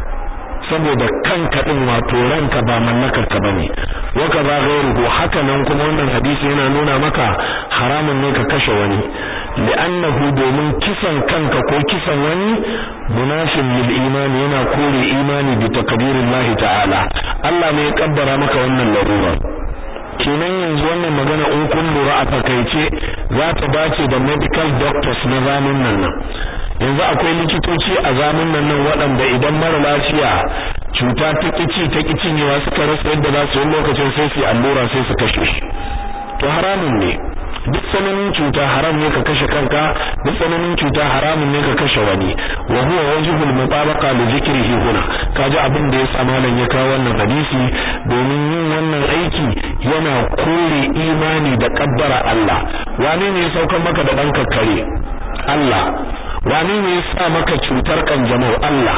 saboda kanka din wato ranka ba mallakar ka bane waka ba gairuhu haka nan kuma wannan hadisi yana nuna maka haramun ne ka kashe wani li'annahu domin kisan kanka ko kisan wani munafin lil imani yana kore imani bi takdirillah ta'ala Allah ne ya kaddara maka wannan larura kenan yanzu wannan magana in kun lura a fakaice za ta dace da medical doctors na zamanin nan yanzu akwai likitoci a zamanin nan waɗanda idan mara lafiya cuta ta kici ta kicinyewa suka rasa yadda za su yi lokacin sai su allura sai su kashe shi to haramun ne duk tsananin cuta haram ne ka kashe kanka duk tsananin cuta haramun ne ka kashe wani wa huwa wajhul mutabaqa li dhikrihi huna kaji abin da yasa malam ya kawo wannan hadisi domin yin wannan aiki yana kore imani da kaddara Allah wane ne ya saukar maka da danka kare Allah wane ne ya sa maka cutar kanjamau Allah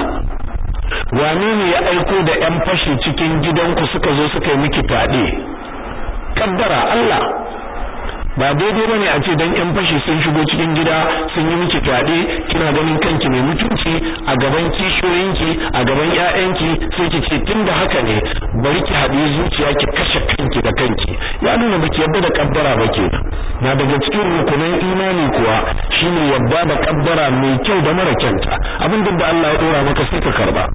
wane ne ya aiko da yan fashi cikin gidanku suka zo suka yi miki fade kaddara Allah ba daidai bane a ce dan yan fashi sun shigo cikin gida sun yi miki fyaɗe kina ganin kanki mai mutunci a gaban kishiyoyinki a gaban ƴaƴanki sai ki ce tunda haka ne bari ki haɗe zuciya ki kashe kanki da kanki ya nuna baki yadda da kaddara ba ke na daga cikin rukunan imani kuwa shine yadda da kaddara mai kyau da mara kyanta abin da Allah ya dora maka sai ka karba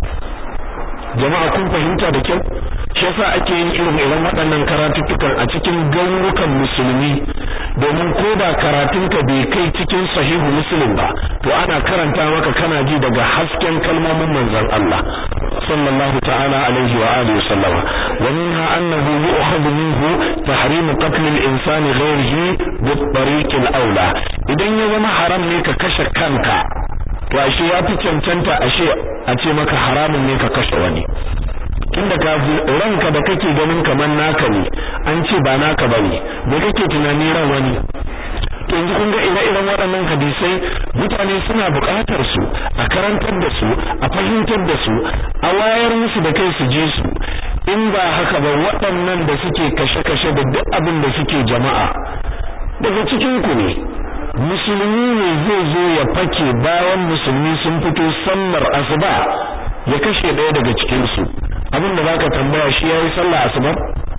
jama'a kun fahimta da kyau shi yasa ake yin irin irin waɗannan karatuttukan a cikin garurukan musulmi domin ko da karatunka bai kai cikin sahihu muslim ba to ana karanta maka kana ji daga hasken kalmomin manzon Allah sallallahu ta'ala alaihi wa alihi wa sallama wa minha annahu yu'khadhu minhu tahrim qatl al-insan ghayrihi bi tariq al-awla idan ya zama haram ne ka kashe kanka to ashe ya fi cancanta ashe a ce maka haramun ne ka kashe wani tunda ka ranka da kake ganin kamar naka ne an ce ba naka bane me kake tunani ran wani to yanzu kun ga ire-iren waɗannan hadisai mutane suna buƙatar su a karantar da su a fahimtar da su a wayar musu da kai su je su in ba haka ba waɗannan da suke kashe-kashe da duk abin da suke jama'a daga cikin ku ne musulmi ne zai zo ya fake bayan musulmi sun fito sallar asuba ya kashe ɗaya daga cikin su abin da zaka tambaya shi yayi sallah asuba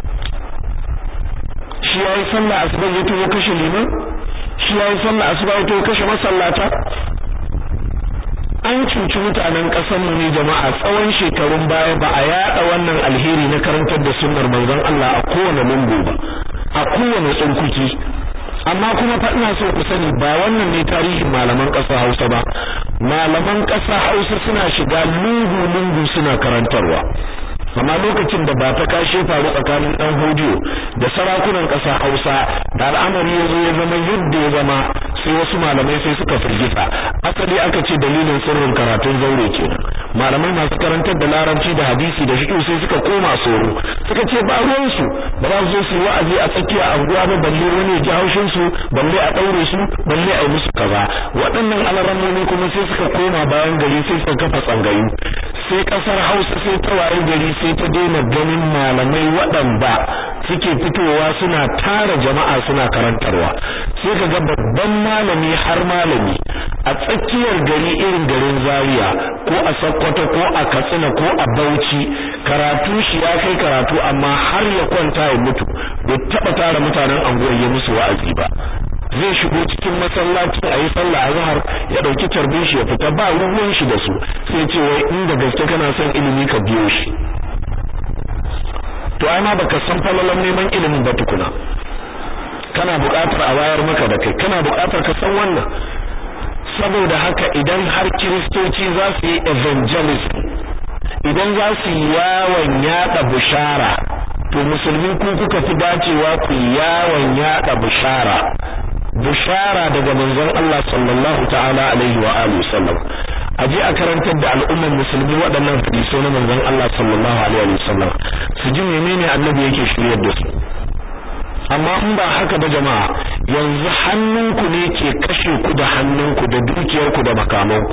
shi yayi sallah asuba ya to kashe liman shi yayi sallah asuba ya to kashe masallata an cuci mutanen ƙasar mu ne jama'a tsawon shekarun baya ba a yada wannan alheri na karantar da sunnar manzon Allah a kowane lungu ba a kowane tsunkuki amma kuma fa ina so ku sani ba wannan ne tarihin malaman ƙasa Hausa ba malaman ƙasa Hausa suna shiga lungu lungu suna karantarwa amma lokacin da ba ta kashe faru tsakanin dan hodiyo da sarakunan ƙasa Hausa da al'amari ya zo ya zama yadda ya zama sai wasu malamai sai suka firgita asali aka ce dalilin sirrin karatun zaure kenan malamai masu karantar da larabci da hadisi da fiqh sai suka koma soro suka ce ba ruwan su ba za su zo su wa'azi a tsakiya anguwa ba balle wani ya ji haushin su balle a daure su balle a yi musu kaza waɗannan alarammomi kuma sai suka koma bayan gari sai suka kafa tsangayu sai kasar Hausa sai ta waye gari sai ta daina ganin malamai waɗanda suke fitowa suna tara jama'a suna karantarwa sai ka ga babban malami har malami a tsakiyar gari irin garin Zaria ko a Sokoto ko a Katsina ko a Bauchi karatu shi ya kai karatu amma har ya kwanta ya mutu bai taba tara mutanen anguwar ya musu wa'azi ba zai shigo cikin masallaci a yi sallah azhar ya dauki tarbin shi ya fita ba ruwan shi da su sai ce wai inda gaske kana son ilimi ka biyo shi to ai ma baka san falalan neman ilimin ba tukuna kana buƙatar a wayar maka da kai kana buƙatar ka san wannan saboda haka idan har kiristoci za su yi evangelism idan za su yi yawon yada bushara to musulmi ku kuka fi dacewa ku yawon yada bushara bushara daga manzon Allah sallallahu ta'ala alaihi wa alihi sallam aje a karantar da al'ummar musulmi waɗannan hadisi na manzon Allah sallallahu alaihi wa sallam su ji menene annabi yake shiryar da su amma in ba haka ba jama'a yanzu hannunku ne ke kashe ku da hannunku da dukiyarku da makamanku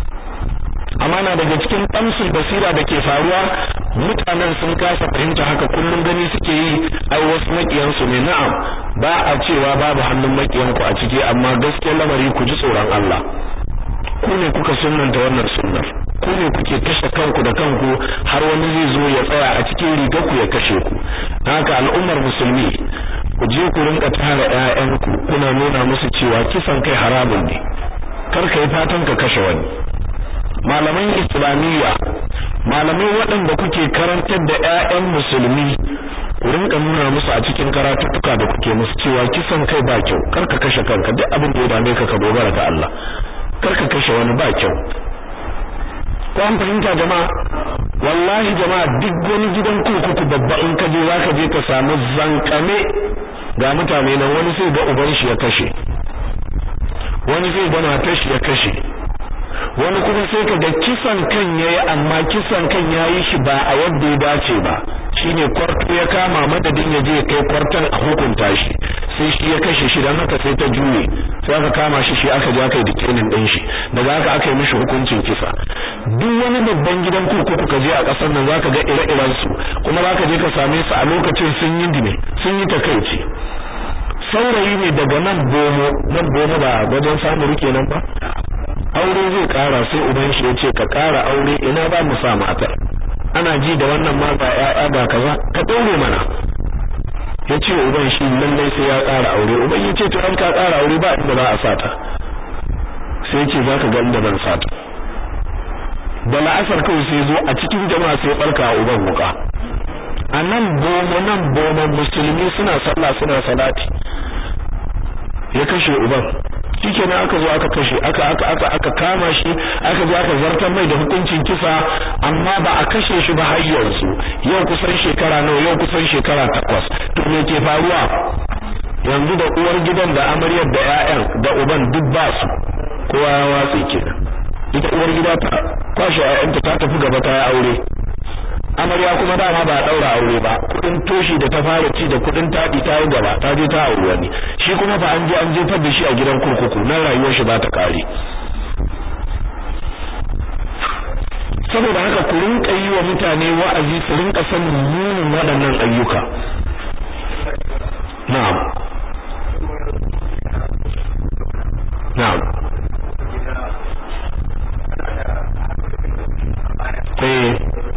amma na daga cikin ɗamsul basira da ke faruwa mutanen sun kasa fahimta haka kullum gani suke yi ai wasu makiyansu ne na'am ba a cewa babu hannun makiyanku a ciki amma gaskiyar lamari ku ji tsoron Allah ku ne kuka sunnanta wannan sunnar ku ne kuke kashe kanku da kanku har wani zai zo ya tsaya a cikin rigar ku ya kashe ku haka al'ummar musulmi ku je ku rinka tara ƴaƴanku kuna nuna musu cewa kisan kai haramun ne kar ka yi fatan ka kashe wani malaman islamiyya malamai waɗanda kuke karantar da ƴaƴan musulmi ku rinka nuna musu a cikin karatuttuka da kuke musu cewa kisan kai ba kyau kar ka kashe kanka duk abin da ya dame ka ka dogara ga Allah kar ka kashe wani ba kyau ko an fahimta jama'a wallahi jama'a duk wani gidan kurkuku babba in ka je zaka je ka samu zankame ga mutane nan wani sai ga uban shi ya kashe wani sai ga matar shi ya kashe wani kuma sai ka ga kisan kan yayi amma kisan kan yayi shi ba a yadda ya dace ba shine kwarto ya kama madadin ya je kai kwartan a hukunta shi sai shi ya kashe shi dan haka sai ta juye sai aka kama shi shi aka je aka yi dikenin din shi daga haka aka yi mishi hukuncin kisa duk wani babban gidan kurkuku ka je a kasar nan zaka ga ire-iren su kuma zaka je ka same su a lokacin sun yi dime sun yi takaici saurayi ne daga nan bomo nan bomo ba wajen samu rike nan ba aure zai kara sai uban shi ya ce ka kara aure ina ba mu sa matar ana ji da wannan ma ba ƴaƴa ba kaza ka daure mana ya ce uban shi lallai sai ya kara aure uban ya ce to an ka kara aure ba inda za a sata sai ce za ka ga inda ban sata da la'asar kawai sai zo a cikin jama'a sai barka a uban wuka a nan bomo nan bomo musulmi suna sallah suna salati ya kashe uban shikenan aka zo aka kashe aka aka aka aka kama shi aka zo aka zartar mai da hukuncin kisa amma ba a kashe shi ba har yanzu yau kusan shekara nawa yau kusan shekara takwas to me ke faruwa yanzu da uwar gidan da amaryar da ƴaƴan da uban duk ba su kowa ya watse kenan ita uwar gida ta kwashe ƴaƴanta ta tafi gaba ta aure amarya kuma dama ba daura aure ba kudin toshi da ta fara ci da kudin tadi ta yi gaba ta je ta aure wani shi kuma fa an je an jefar da shi a gidan kurkuku nan rayuwar shi ba ta kare saboda haka ku rinka yi wa mutane wa'azi su rinka sanin munin waɗannan ayyuka na'am na'am eh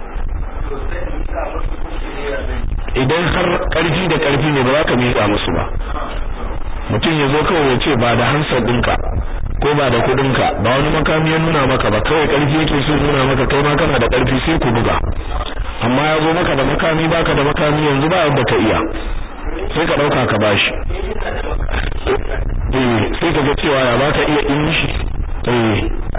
idan har karfi da karfi ne ba za ka miƙa musu ba mutum ya zo kawai ya ce ba da hansar ɗinka ko ba da kuɗinka ba wani makami ya nuna maka ba kawai karfi yake so nuna maka kai ma kana da karfi sai ku buga amma ya zo maka da makami baka da makami yanzu ba yadda ka iya sai ka ɗauka ka bashi eh sai ka ga cewa ya ba ka iya in shi eh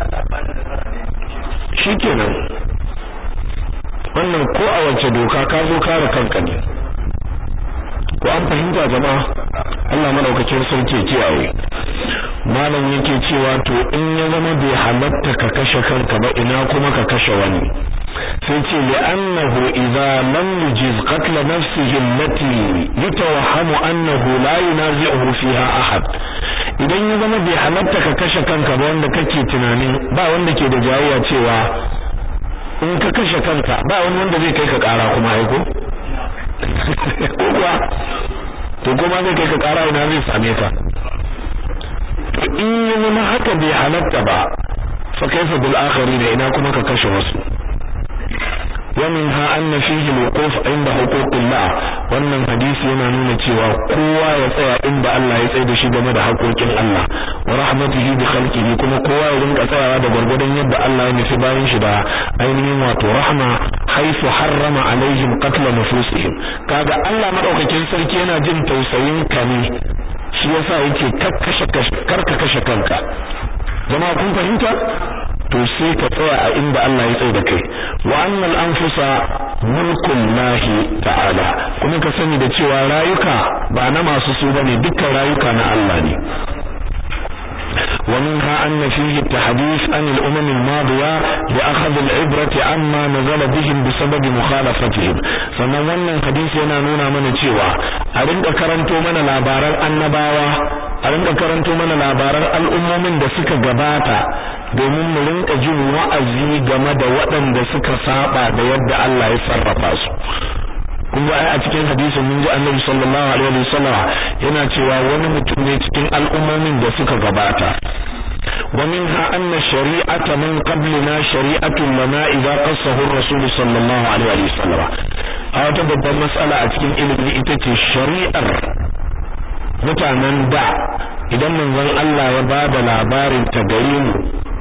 shikenan wannan ko a wace doka ka zo kare kanka ne ko an fahimta jama'a Allah madaukakin sarki kiyaye malam yake cewa to in ya zama bai halatta ka kashe kanka ba ina kuma ka kashe wani sai ce li annahu idza lam yujiz qatl nafsihi allati yatawahhamu annahu la yunazi'uhu fiha ahad idan ya zama bai halatta ka kashe kanka ba wanda kake tunanin ba wanda ke da jayayya cewa in ka kashe kanka ba wani wanda zai kai ka kara kuma aiko ko kuwa to kuma zai kai ka kara ina zai same ka to in yi zama haka bai halatta ba fa kaifa bil akhari da ina kuma ka kashe wasu ومنها أن فيه الوقوف عند حقوق الله wannan hadisi yana nuna cewa kowa ya tsaya inda Allah ya tsaye da shi game da haƙoƙin Allah wa rahmatihi bi khalqihi kuma kowa ya rinka tsayawa da gurgurdan yadda Allah ya nufi bayan shi da ainihin wato rahma haifu harrama alaihim qatl nufusihim kaga Allah madaukakin sarki yana jin tausayin ka ne shi yasa yake kakkashe karka kashe kanka jama'a kun fahimta to sai ka tsaya a inda Allah ya tsaye da kai wa annal anfusa mulkun lahi ta'ala kuma ka sani da cewa rayuka ba na masu su bane dukkan rayuka na Allah ne ومنها أن فيه التحديث عن الأمم الماضية لأخذ العبرة عما نزل بهم بسبب مخالفتهم sannan wannan hadisi yana nuna mana cewa a rinka karanto mana labaran annabawa a rinka karanto mana labaran al'ummomin da suka gabata domin mu rinka jin wa'azi game da waɗanda suka saba da yadda Allah ya sarrafa su kun ga a cikin hadisin mun ji Annabi sallallahu alaihi wasallam yana cewa wani mutum ne cikin al'ummomin da suka gabata ومنها أن الشريعة من قبلنا شريعة لنا إذا قصه الرسول صلى الله عليه وسلم أو تبقى مسألة أتكين إلي إتتي الشريعة mutanen da idan manzon Allah ya bada labarin ta gare mu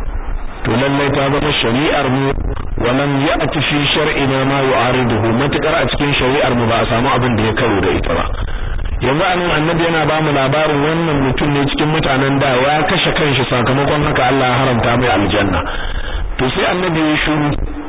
to lallai ta zama shari'ar mu walam ya'ti fi shar'ina ma yu'ariduhu matakar a cikin shari'ar mu ba a samu abin da ya karo da ita ba yanzu anan annabi yana ba mu labarin wannan mutum ne cikin mutanen da ya kashe kanshi sakamakon haka Allah ya haramta mai aljanna to sai annabi ya shiru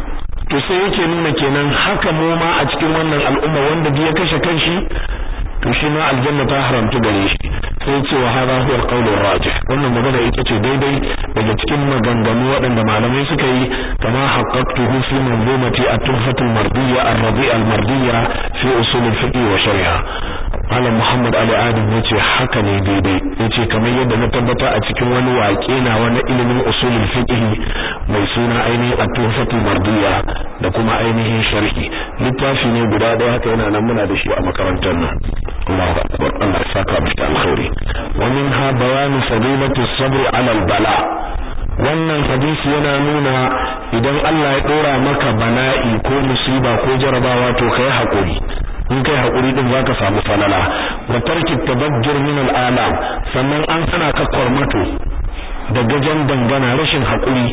to sai yake nuna kenan haka mu ma a cikin wannan al'umma wanda ya kashe kanshi to shi ma aljanna ta haramta gare shi sai ce wa hada huwa al-qawl ar-rajih wannan magana ita ce daidai daga cikin maganganu waɗanda malamai suka yi kama haqqaqtuhu fi manzumati at-tuhfat al-mardiyya ar-rabi' al-mardiyya fi usul al-fiqh wa shari'a Malam Muhammad Ali Adam yace haka ne daidai yace kamar yadda na tabbata a cikin wani waƙe na wani ilimin usul al-fiqh mai suna ainihin at-tuhfat al-mardiyya da kuma ainihin sharhi littafi ne guda ɗaya haka yana nan muna da shi a makarantar nan Allahu akbar Allah ya saka mu da alkhairi wa minha bayanu fadilati as-sabr 'ala al-bala wannan hadisi yana nuna idan Allah ya dora maka bala'i ko musiba ko jarabawa to kai hakuri in kai hakuri din zaka samu falala wa tarki tabajjur min al-alam sannan an sana ka kormato da gajan dangana rashin hakuri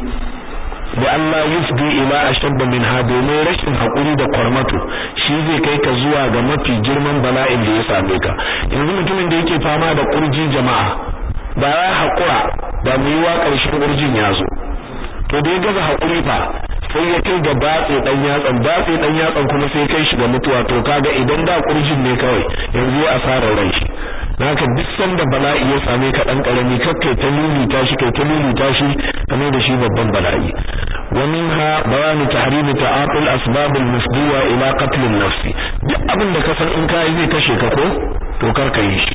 da Allah yufdi ila ashadda min domin rashin hakuri da kwarmato shi zai kai ka zuwa ga mafi girman bala'in da ya same ka yanzu mutumin da yake fama da kurji jama'a ba ya hakura da mu yi wa karshen kurjin ya zo to da ya gaza hakuri fa sai ya kai ga batse dan yatsan batse dan yatsan kuma sai kai shi ga mutuwa to kaga idan da kurjin ne kawai yanzu ya asara ran shi naka duk sanda bala'i ya same ka dan karami kakkai ta lulita shi kai ta lulita shi kamar da shi babban bala'i wa minha bayanu tahrim ta'atul asbab al-mufdiya ila qatl an-nafs duk abin da ka san in kai zai kashe ka ko to kar ka yi shi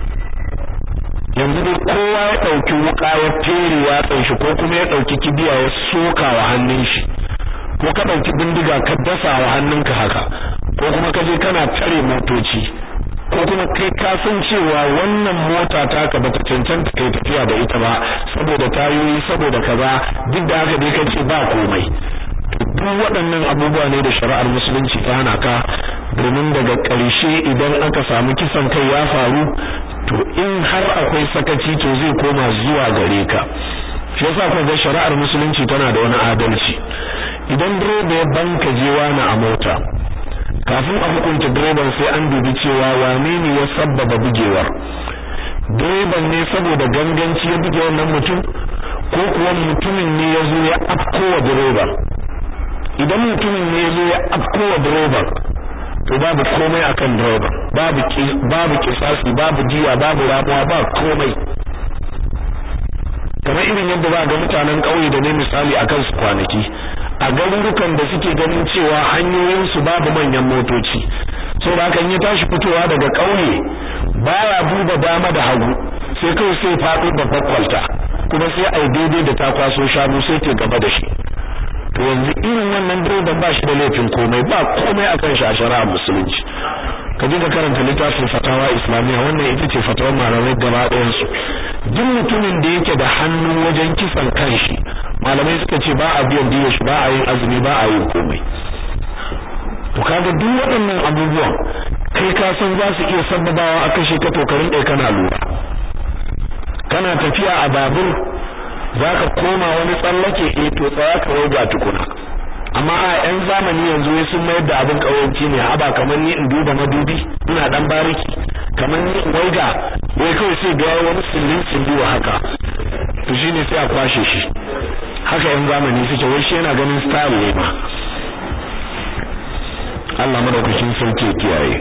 yanzu dai kowa ya dauki wuka ya tere yatsan shi ko kuma ya dauki kibiya ya soka wa hannun shi ko ka dauki bindiga ka dasa wa hannunka haka ko kuma ka je kana tare motoci ko kuma kai ka san cewa wannan mota taka bata cancanta kai tafiya da ita ba saboda tayoyi saboda kaza duk da haka dai kace ba komai duk waɗannan abubuwa ne da shari'ar musulunci ta hana ka domin daga ƙarshe idan aka samu kisan kai ya faru to in har akwai sakaci to zai koma zuwa gare ka shi yasa ku ga shari'ar musulunci tana da wani adalci idan direba ya banka jewa na a mota kafin a hukunta direban sai an dubi cewa wane ne ya sabbaba bugewar direban ne saboda ganganci ya buge wannan mutum ko kuwa mutumin ne ya zo ya afkowa direban idan mutumin ne ya zo ya afkowa direban to babu komai akan direban babu babu kisasi babu jiya babu ramuwa ba komai kamar irin yadda ba ga mutanen ƙauye da ne misali akan su kwanaki a garurukan da suke ganin cewa hanyoyin su babu manyan motoci so da kan ya tashi fitowa daga ƙauye baya duba dama da hagu sai kawai sai faɗo babbar kwalta kuma sai ai daidai da ta kwaso shanu sai ke gaba da shi to yanzu irin wannan direban ba shi da laifin komai ba komai akan shi a shari'a musulunci ka je ka karanta littafin fatawa islamiyya wannan ita ce fatawar malamai gaba ɗayan su duk mutumin da yake da hannu wajen kisan kanshi malamai suka ce ba a biyan diyar shi ba a yin azumi ba a yin komai to kaga duk waɗannan abubuwan kai ka san za su iya sababawa a kashe ka to ka rinƙa kana lura kana tafiya a babur zaka koma wani tsallake eh to tsaya ka waiga tukuna amma a yan zamani yanzu wai sun mayar da abin kawanci ne haba kamar ni in duba madubi ina dan bariki kamar ni in waiga wai kawai sai ga wani sillin silliwa haka to shine sai a kwashe shi haka yan zamani suke wai shi yana ganin style ne ma Allah madaukakin sarki ya kiyaye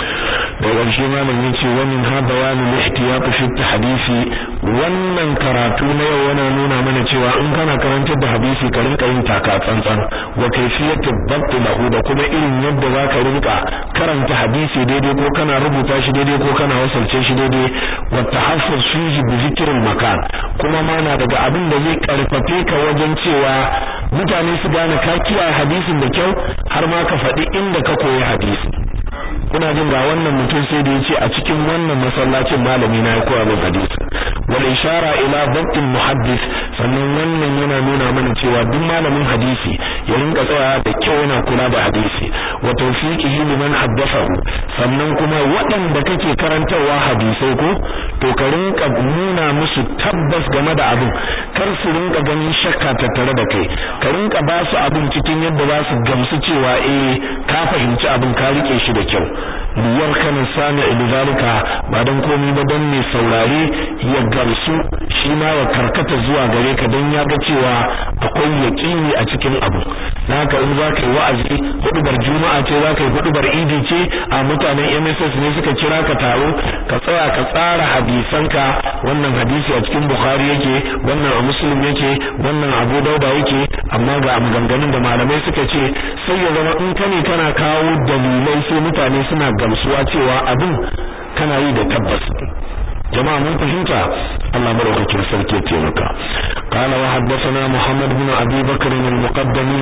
da ƙarshe malam yace wannan ha bayanin ihtiyat fi hadisi wannan karatu na yau yana nuna mana cewa in kana karantar da hadisi ka rinka yin taka tsantsan wa kayfiyatu dabt lahu da kuma irin yadda zaka rinka karanta hadisi daidai ko kana rubuta shi daidai ko kana wasalce shi daidai wa tahaffuz fihi bi zikril makan kuma ma na daga abin da zai karfafe ka wajen cewa mutane su gane ka kiyaye hadisin da kyau har ma ka faɗi inda ka koyi hadisi kuna jin ga wannan mutum sai da yace a cikin wannan masallacin malami na ya koya min hadisi wal ishara ila dabtin muhaddis sannan wannan yana nuna mana cewa duk malamin hadisi ya rinka tsaya da kyau yana kula da hadisi wa tawfiqihi liman haddathahu sannan kuma waɗanda kake karantarwa hadisai ko to ka rinka nuna musu tabbas game da abin kar su rinka ganin shakka tattare da kai ka rinka ba su abin cikin yadda za su gamsu cewa eh ka fahimci abin ka rike shi da kyau liyar kana sami ilzalika ba dan komai ba dan mai saurare ya gamsu shi ma ya karkata zuwa gare ka dan ya ga cewa akwai yaqini a cikin abu haka in za ka yi wa'azi hudubar juma'a ce za ka yi hudubar idi ce a mutanen MSS ne suka kira ka taro ka tsaya ka tsara hadisanka wannan hadisi a cikin Bukhari yake wannan a Muslim yake wannan Abu Dauda yake amma ga maganganun da malamai suka ce sai ya zama in kane kana kawo dalilai sai mutane suna gamsuwa cewa abin kana yi da tabbas jama'a mun fahimta Allah madaukakin sarki ya taimaka قال وحدثنا محمد بن أبي بكر المقدمي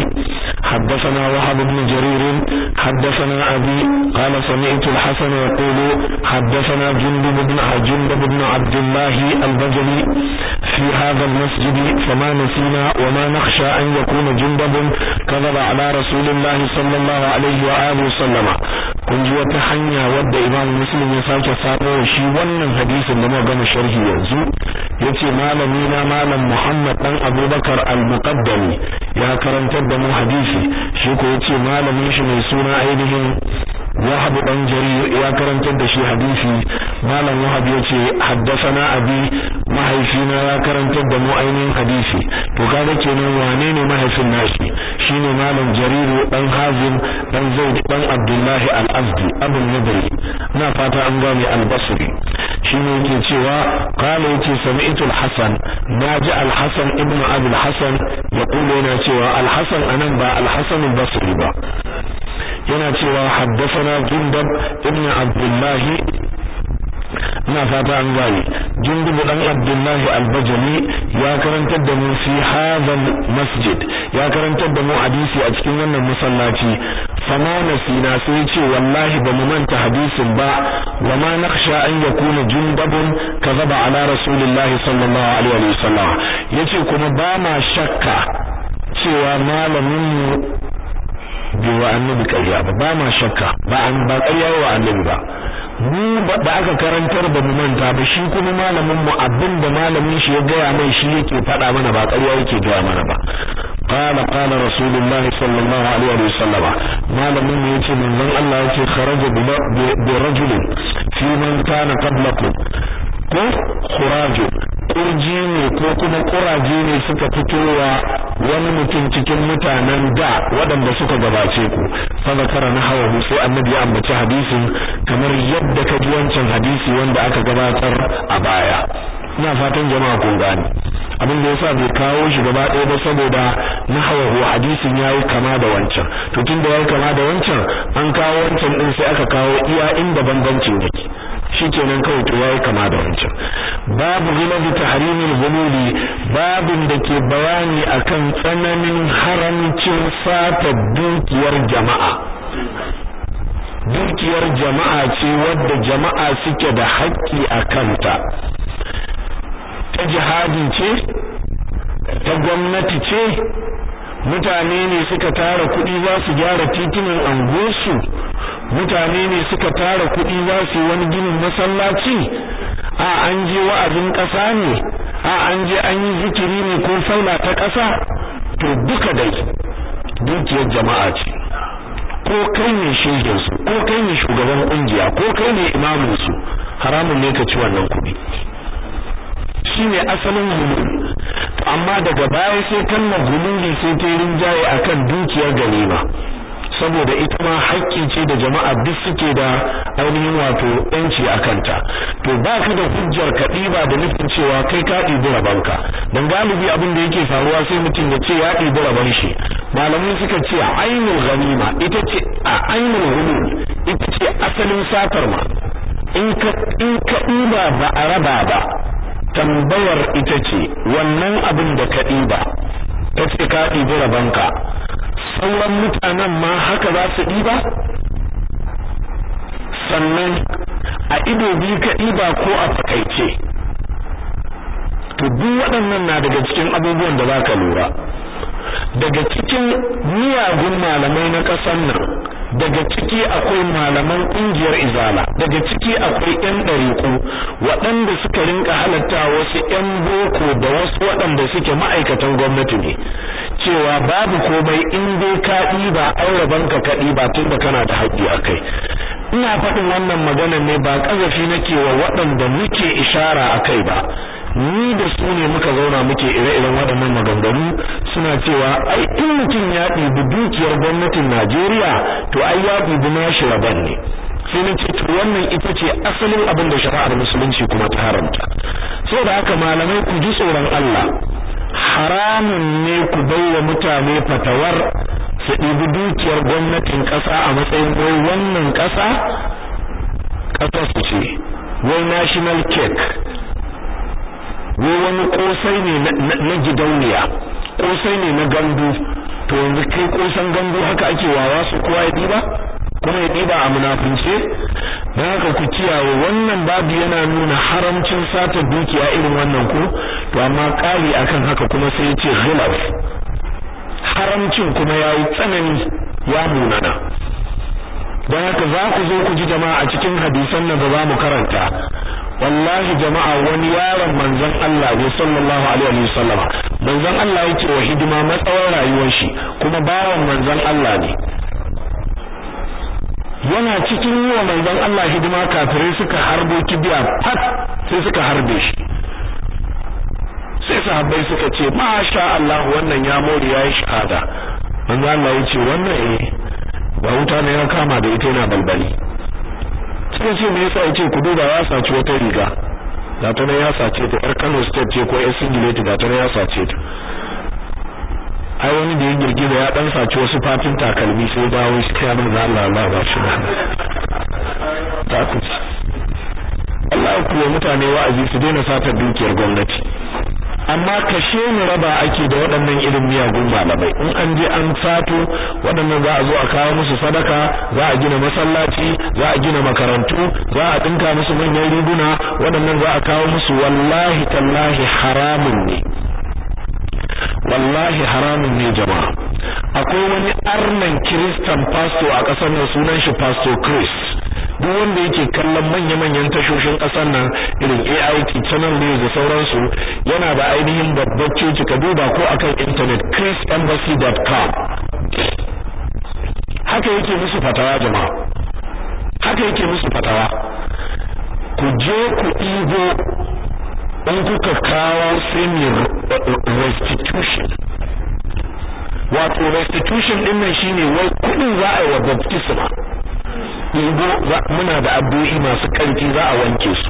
حدثنا وهب بن جرير حدثنا أبي قال سمعت الحسن يقول حدثنا جندب بن جندب بن عبد الله البجلي في هذا المسجد فما نسينا وما نخشى أن يكون جندب كذب على رسول الله صلى الله عليه وآله وسلم kun ji wata hanya wadda imam muslim ya sake samo shi wannan hadisin da muka gama sharhi yanzu yace malami na malam muhammad dan abubakar al-muqaddami ya karantar da mu hadisi shi ko yace malamin shi mai suna ainihin wahab dan jarir ya karantar da shi hadisi malam wahab yace haddathana abi mahaifina ya karantar da mu ainihin hadisi to kaga kenan wane ne mahaifin nashi shine malam jariru dan hazim dan zaid dan abdullahi al-azdi abul nadri na fata an gane al-basri shine yake cewa qala yace sami'tu al-hasan naji al-hasan ibn abi al-hasan yaqulu yana cewa al-hasan anan ba al-hasan al-basri ba yana cewa haddathana jundab ibn abdullahi ina fata an gane jundub dan abdullahi al-bajali ya karantar da mu fi hadha masjid ya karantar da mu hadisi a cikin wannan masallaci fama nasina sai ce wallahi ba mu manta hadisin ba wa ma nakhsha an yakuna jundabun kazaba ala rasulillahi sallallahu alaihi wa sallam yace kuma ba ma shakka cewa malamin mu bai wa annabi ƙarya ba ba ma shakka ba an ba ƙarya wa annabi ba mu da aka karantar ba mu manta ba shi kuma malamin mu abin da malamin shi ya gaya mai shi yake faɗa mana ba ƙarya yake gaya mana ba قال قال رسول الله صلى الله عليه وسلم malamin mu yace manzon Allah yace kharaja bi rajul fi man kana qablakum ko khuraju kurji ne ko kuma kuraje ne suka fitowa wani mutum cikin mutanen da waɗanda suka gabace ku fa zakara na hawa sai annabi ya ambaci hadisin kamar yadda ka ji wancan hadisi wanda aka gabatar a baya ina fatan jama'a kun gane abin da yasa bai kawo shi gaba ɗaya ba saboda na hawa hadisin yayi kama da wancan to tunda yayi kama da wancan an kawo wancan din sai aka kawo iya inda bambancin yake shikenan kawai to yayi kama da wancan babu ghilabi tahrimil hululi babin da ke bayani akan tsananin haramcin sata dukiyar jama'a dukiyar jama'a ce wadda jama'a suke da haƙƙi a kanta ta jihadi ce ta gwamnati ce mutane ne suka tara kuɗi za su gyara titunan angosu mutane ne suka tara kuɗi za su yi wani ginin masallaci a an je wa'azin ƙasa ne a an je an yi zikiri ne ko faila ta ƙasa to duka dai dukiyar jama'a ce ko kai ne shehin su ko kai ne shugaban kungiya ko kai ne imamin su haramun ne ka ci wannan kuɗi shine asalin hulul amma daga baya sai kalmar hululi sai ta rinjaye akan dukiyar ganima saboda ita ma haƙƙi ce da jama'a duk suke da ainihin wato yanci a kanta to ba ka da hujjar ka ɗiba da nufin cewa kai ka ɗibi rabanka don galibi abin da yake faruwa sai mutum ya ce ya ɗibi raban shi malamai suka ce ainul ganima ita ce a ainul hulul ita ce asalin satar ma in ka in ka ɗiba ba a raba ba tambayar ita ce wannan abin da ka ɗiba ka ce ka ɗibi rabanka sauran mutanen ma haka za su ɗiba sannan a ido biyu ka ɗiba ko a fakaice to duk waɗannan na daga cikin abubuwan da za ka lura daga cikin miyagun malamai na ƙasar nan daga ciki akwai malaman ƙungiyar izala daga ciki akwai ƴan ɗariƙu waɗanda suka rinka halatta wasu ƴan boko da wasu waɗanda suke ma'aikatan gwamnati ne cewa babu komai in dai ka ɗiba aure banka ka ɗiba tun da kana da haƙƙi a kai ina faɗin wannan magana ne ba ƙazafi nake wa waɗanda muke ishara a kai ba ni da su ne muka zauna muke ire-iren waɗannan maganganu suna cewa ai in mutum ya ɗibi dukiyar gwamnatin Najeriya to ai ya ɗibi nashi rabon ne sai na ce to wannan ita ce asalin abin da shari'ar musulunci kuma ta haramta saboda haka malamai ku ji tsoron Allah haramun ne ku baiwa mutane fatawar su ɗibi dukiyar gwamnatin ƙasa a matsayin wai wannan ƙasa ƙasar su ce wai national cake wai wani kosai ne na gidauniya kosai ne na gandu to yanzu kai kosan gandu haka ake wawa su kowa ya diba kuma ya diba a munafince don haka ku kiyaye wannan babu yana nuna haramcin sata dukiya irin wannan ko to amma kali akan haka kuma sai ya ce ghilaf haramcin kuma yayi tsanani ya munana don haka za ku zo ku ji jama'a a cikin hadisan nan da za mu karanta wallahi jama'a wani yaron manzon Allah ne sallallahu alaihi wasallam manzon Allah yake wa hidima matsawar rayuwar shi kuma bawan manzon Allah ne yana cikin yi wa manzon Allah hidima kafirai suka harbo kibiya fat sai suka harbe shi sai sahabbai suka ce masha Allah wannan ya more yayi shahada manzon Allah yace wannan eh ba wuta ne ya kama da ita yana balbali sai ce me yasa yace ku duba ya saci wata riga ga ta ya sace ta yar Kano state ce ko yar singlet ga ta ya sace ta ai wani da ya girgiza ya dan saci wasu fatin takalmi sai dawo shi kai manzo Allah Allah ba shi ta ku Allah ku wa mutane wa'azi su daina satar dukiyar gwamnati amma kashe ni raba ake da waɗannan irin miyagun malamai in an je an sato waɗannan za a zo a kawo musu sadaka za a gina masallaci za a gina makarantu za a dinka musu manyan riguna waɗannan za a kawo musu wallahi tallahi haramun ne wallahi haramun ne jama'a akwai wani arnan kiristan pastor a ƙasar nan sunan shi pastor Chris duk wanda yake kallon manya-manyan tashoshin ƙasar nan irin AIT channel news da sauransu yana da ainihin babbar coci ka duba ko akan internet chrisembassy.com haka yake musu fatawa jama'a haka yake musu fatawa ku je ku ɗigo in kuka kawo sai restitution wato restitution din nan shine wai kudin za a yi wa baptisma yigo muna da addu'o'i masu karfi za a wanke su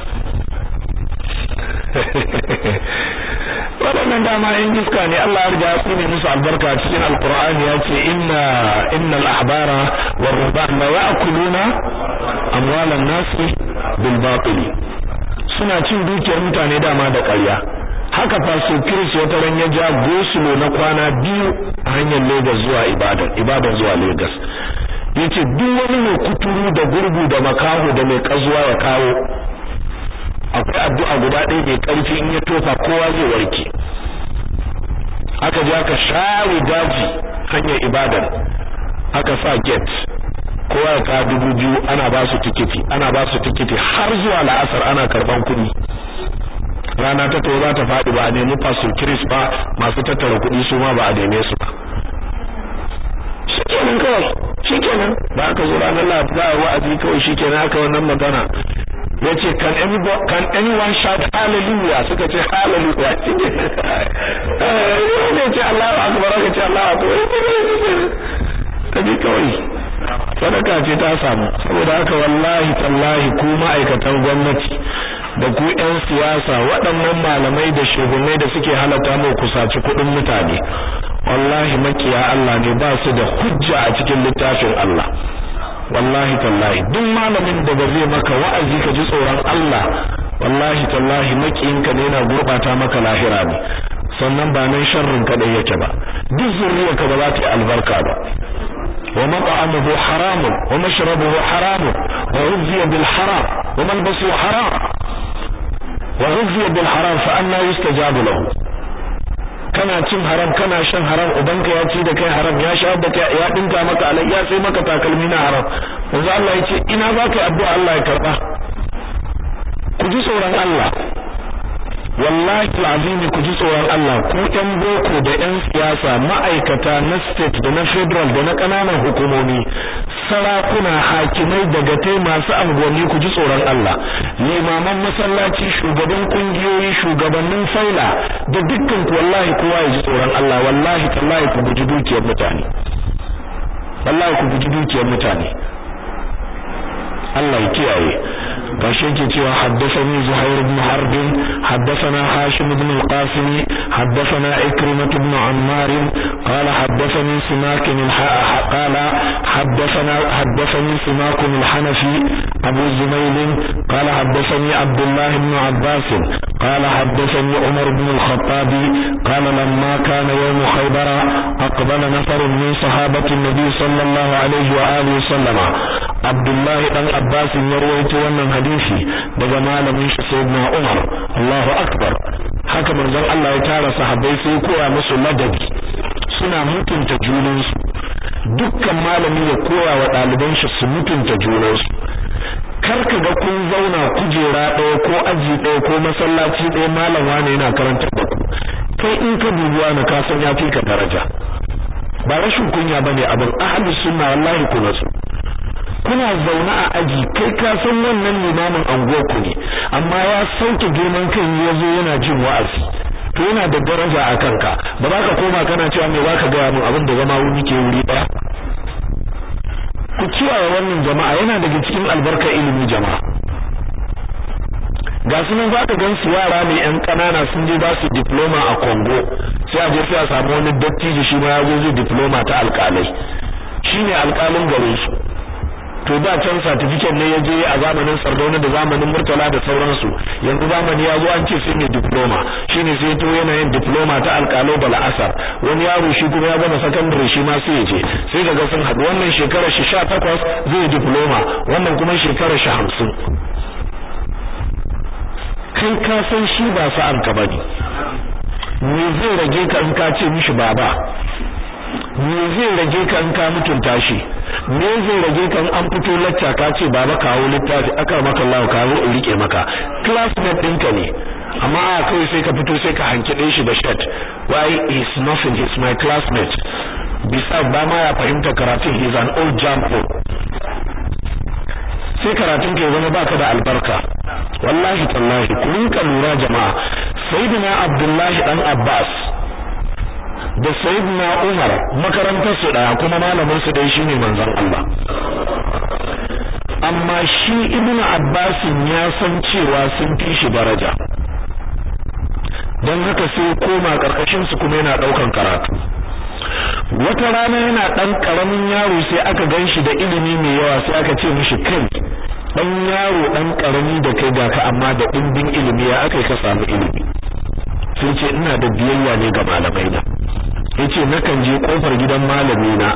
waɗannan dama in iska ne Allah ya riga ya tsine musu albarka cikin alqur'ani ya ce inna innal ahbara war ruhban la ya'kuluna amwalan nasi bil batil suna cin dukiyar mutane dama da ƙarya haka faso Chris wata ran ya ja gosulo na kwana biyu a hanyar Lagos zuwa Ibadan Ibadan zuwa Lagos yace duk wani mai kuturu da gurgu da makaho da mai kazuwa ya kawo akwai addu'a guda ɗaya mai ƙarfi in ya tofa kowa zai warke aka je aka share daji hanyar ibadar aka sa gate kowa ya kawo dubu biyu ana ba su tikiti ana ba su tikiti har zuwa la'asar ana karban kuɗi rana ta to za ta faɗi ba a nemi pastor Chris ba masu tattara kuɗi su ma ba a neme su ba shikenan kawai shikenan ba aka zo ranar lahadi za a yi wa'azi kawai shikenan aka wannan magana ya ce can can anyone shout hallelujah suka ce hallelujah ne ce Allahu akbar ka ce Allahu akbar ka bi kawai sadaka ce ta samu saboda haka wallahi tallahi ku ma'aikatan gwamnati da ku ƴan siyasa waɗannan malamai da shugabanni da suke halatta mu kusaci kuɗin mutane wallahi makiya Allah ne ba su da hujja a cikin littafin Allah wallahi tallahi duk malamin da ba zai maka wa'azi ka ji tsoron Allah wallahi tallahi makiyinka ne yana gurbata maka lahira ne sannan ba nan sharrin kadai yake ba duk zuriyarka ba za ta yi albarka ba ومطعمه حرام ومشربه حرام وغذي بالحرام وملبسه حرام وغذي بالحرام فأنا يستجاب له kana cin haram kana shan haram ubanka ya ci da kai haram ya sha da kai ya dinka maka alai ya sai maka takalmi na haram yanzu Allah ya ce ina za ka addu'a Allah ya karba ku ji tsoron Allah wallahi alazim ku ji tsoron Allah ku ɗan boko da ɗan siyasa ma'aikata na state da na federal da na ƙananan hukumomi sarakuna hakimai daga tai masu anguwanni ku ji tsoron Allah limaman masallaci shugaban kungiyoyi shugabannin faila da dukkan ku wallahi kowa ya ji tsoron Allah wallahi tallahi ku guji dukiyar mutane wallahi ku guji dukiyar mutane Allah ya kiyaye gashi yake cewa haddathani Zuhair ibn Harb haddathana Hashim ibn al-Qasim haddathana Ikrimah ibn Ammar qala haddathani Simak qala haddathana haddathani Simak al-Hanafi Abu Zumayl qala haddathani Abdullah ibn Abbas qala haddathani Umar ibn al-Khattab qala lamma kana yawm Khaybar aqbala nafar min sahabati an-nabi sallallahu alayhi wa alihi wa sallama Abdullah dan Abbas ya rawaito wannan hadisi daga malamin shi sayyidina Umar Allahu akbar haka manzon Allah ya tara sahabbai sai koya musu ladabi suna mutunta junansu dukkan malami ya koya wa ɗaliban shi su mutunta junansu kar ka ga kun zauna kujera ɗaya ko aji ɗaya ko masallaci ɗaya malam wani yana karantar da ku kai in ka dubi wani ka san ya fi ka daraja ba rashin kunya bane abin ahlus sunna wallahi ku nasu kuna zaune a aji kai ka san wannan limamin anguwar ku ne amma ya sauke girman kan ya zo yana jin wa'azi to yana da daraja a kanka ba za ka koma kana cewa me baka gaya min abin da zama wuri ke wuri daya ku kiyaye wannan jama'a yana daga cikin albarkar ilimi jama'a ga su nan za ka gan su yara ne yan ƙanana sun je ba su diploma a Congo sai a je sai a samu wani dattijo shi ma ya zo zai diploma ta alƙalai shine alƙalin garin su to da can certificate ne ya je a zamanin Sardauna da zamanin Murtala da sauransu yanzu zamani ya zo an ce sai ne diploma shine sai to yana yin diploma ta alƙalo da la'asar wani yaro shi kuma ya gama secondary shi ma sai ya je sai kaga sun haɗu wannan shekarar shi 18 zai diploma wannan kuma shekarar shi 50 kai ka san shi ba sa'an ka bane me zai rage ka in ka ce mishi baba me zai rage ka in ka mutunta shi me zai rage ka in an fito lacca ka ce baba kawo littafi aka maka Allah kawo in rike maka classmate ɗinka ne amma a kai sai ka fito sai ka hankide shi da shirt why is nothing he's my classmate bisa ba ma ya fahimta karatun he's an old jumper sai karatun ke zama baka da albarka wallahi tallahi ku rinka lura jama'a sayyidina abdullahi dan abbas da sayyidina Umar makarantar su daya kuma malamin su dai shine manzon Allah amma shi ibnu Abbas ya san cewa sun fi shi daraja dan haka sai koma karkashin su kuma yana daukan karatu wata rana yana dan karamin yaro sai aka ganshi da ilimi mai yawa sai aka ce mishi kai dan yaro dan karami da kai ga ka amma da dimbin ilimi ya aka ka samu ilimi sai ce ina da biyayya ne ga malamai na yace nakan je kofar gidan malami na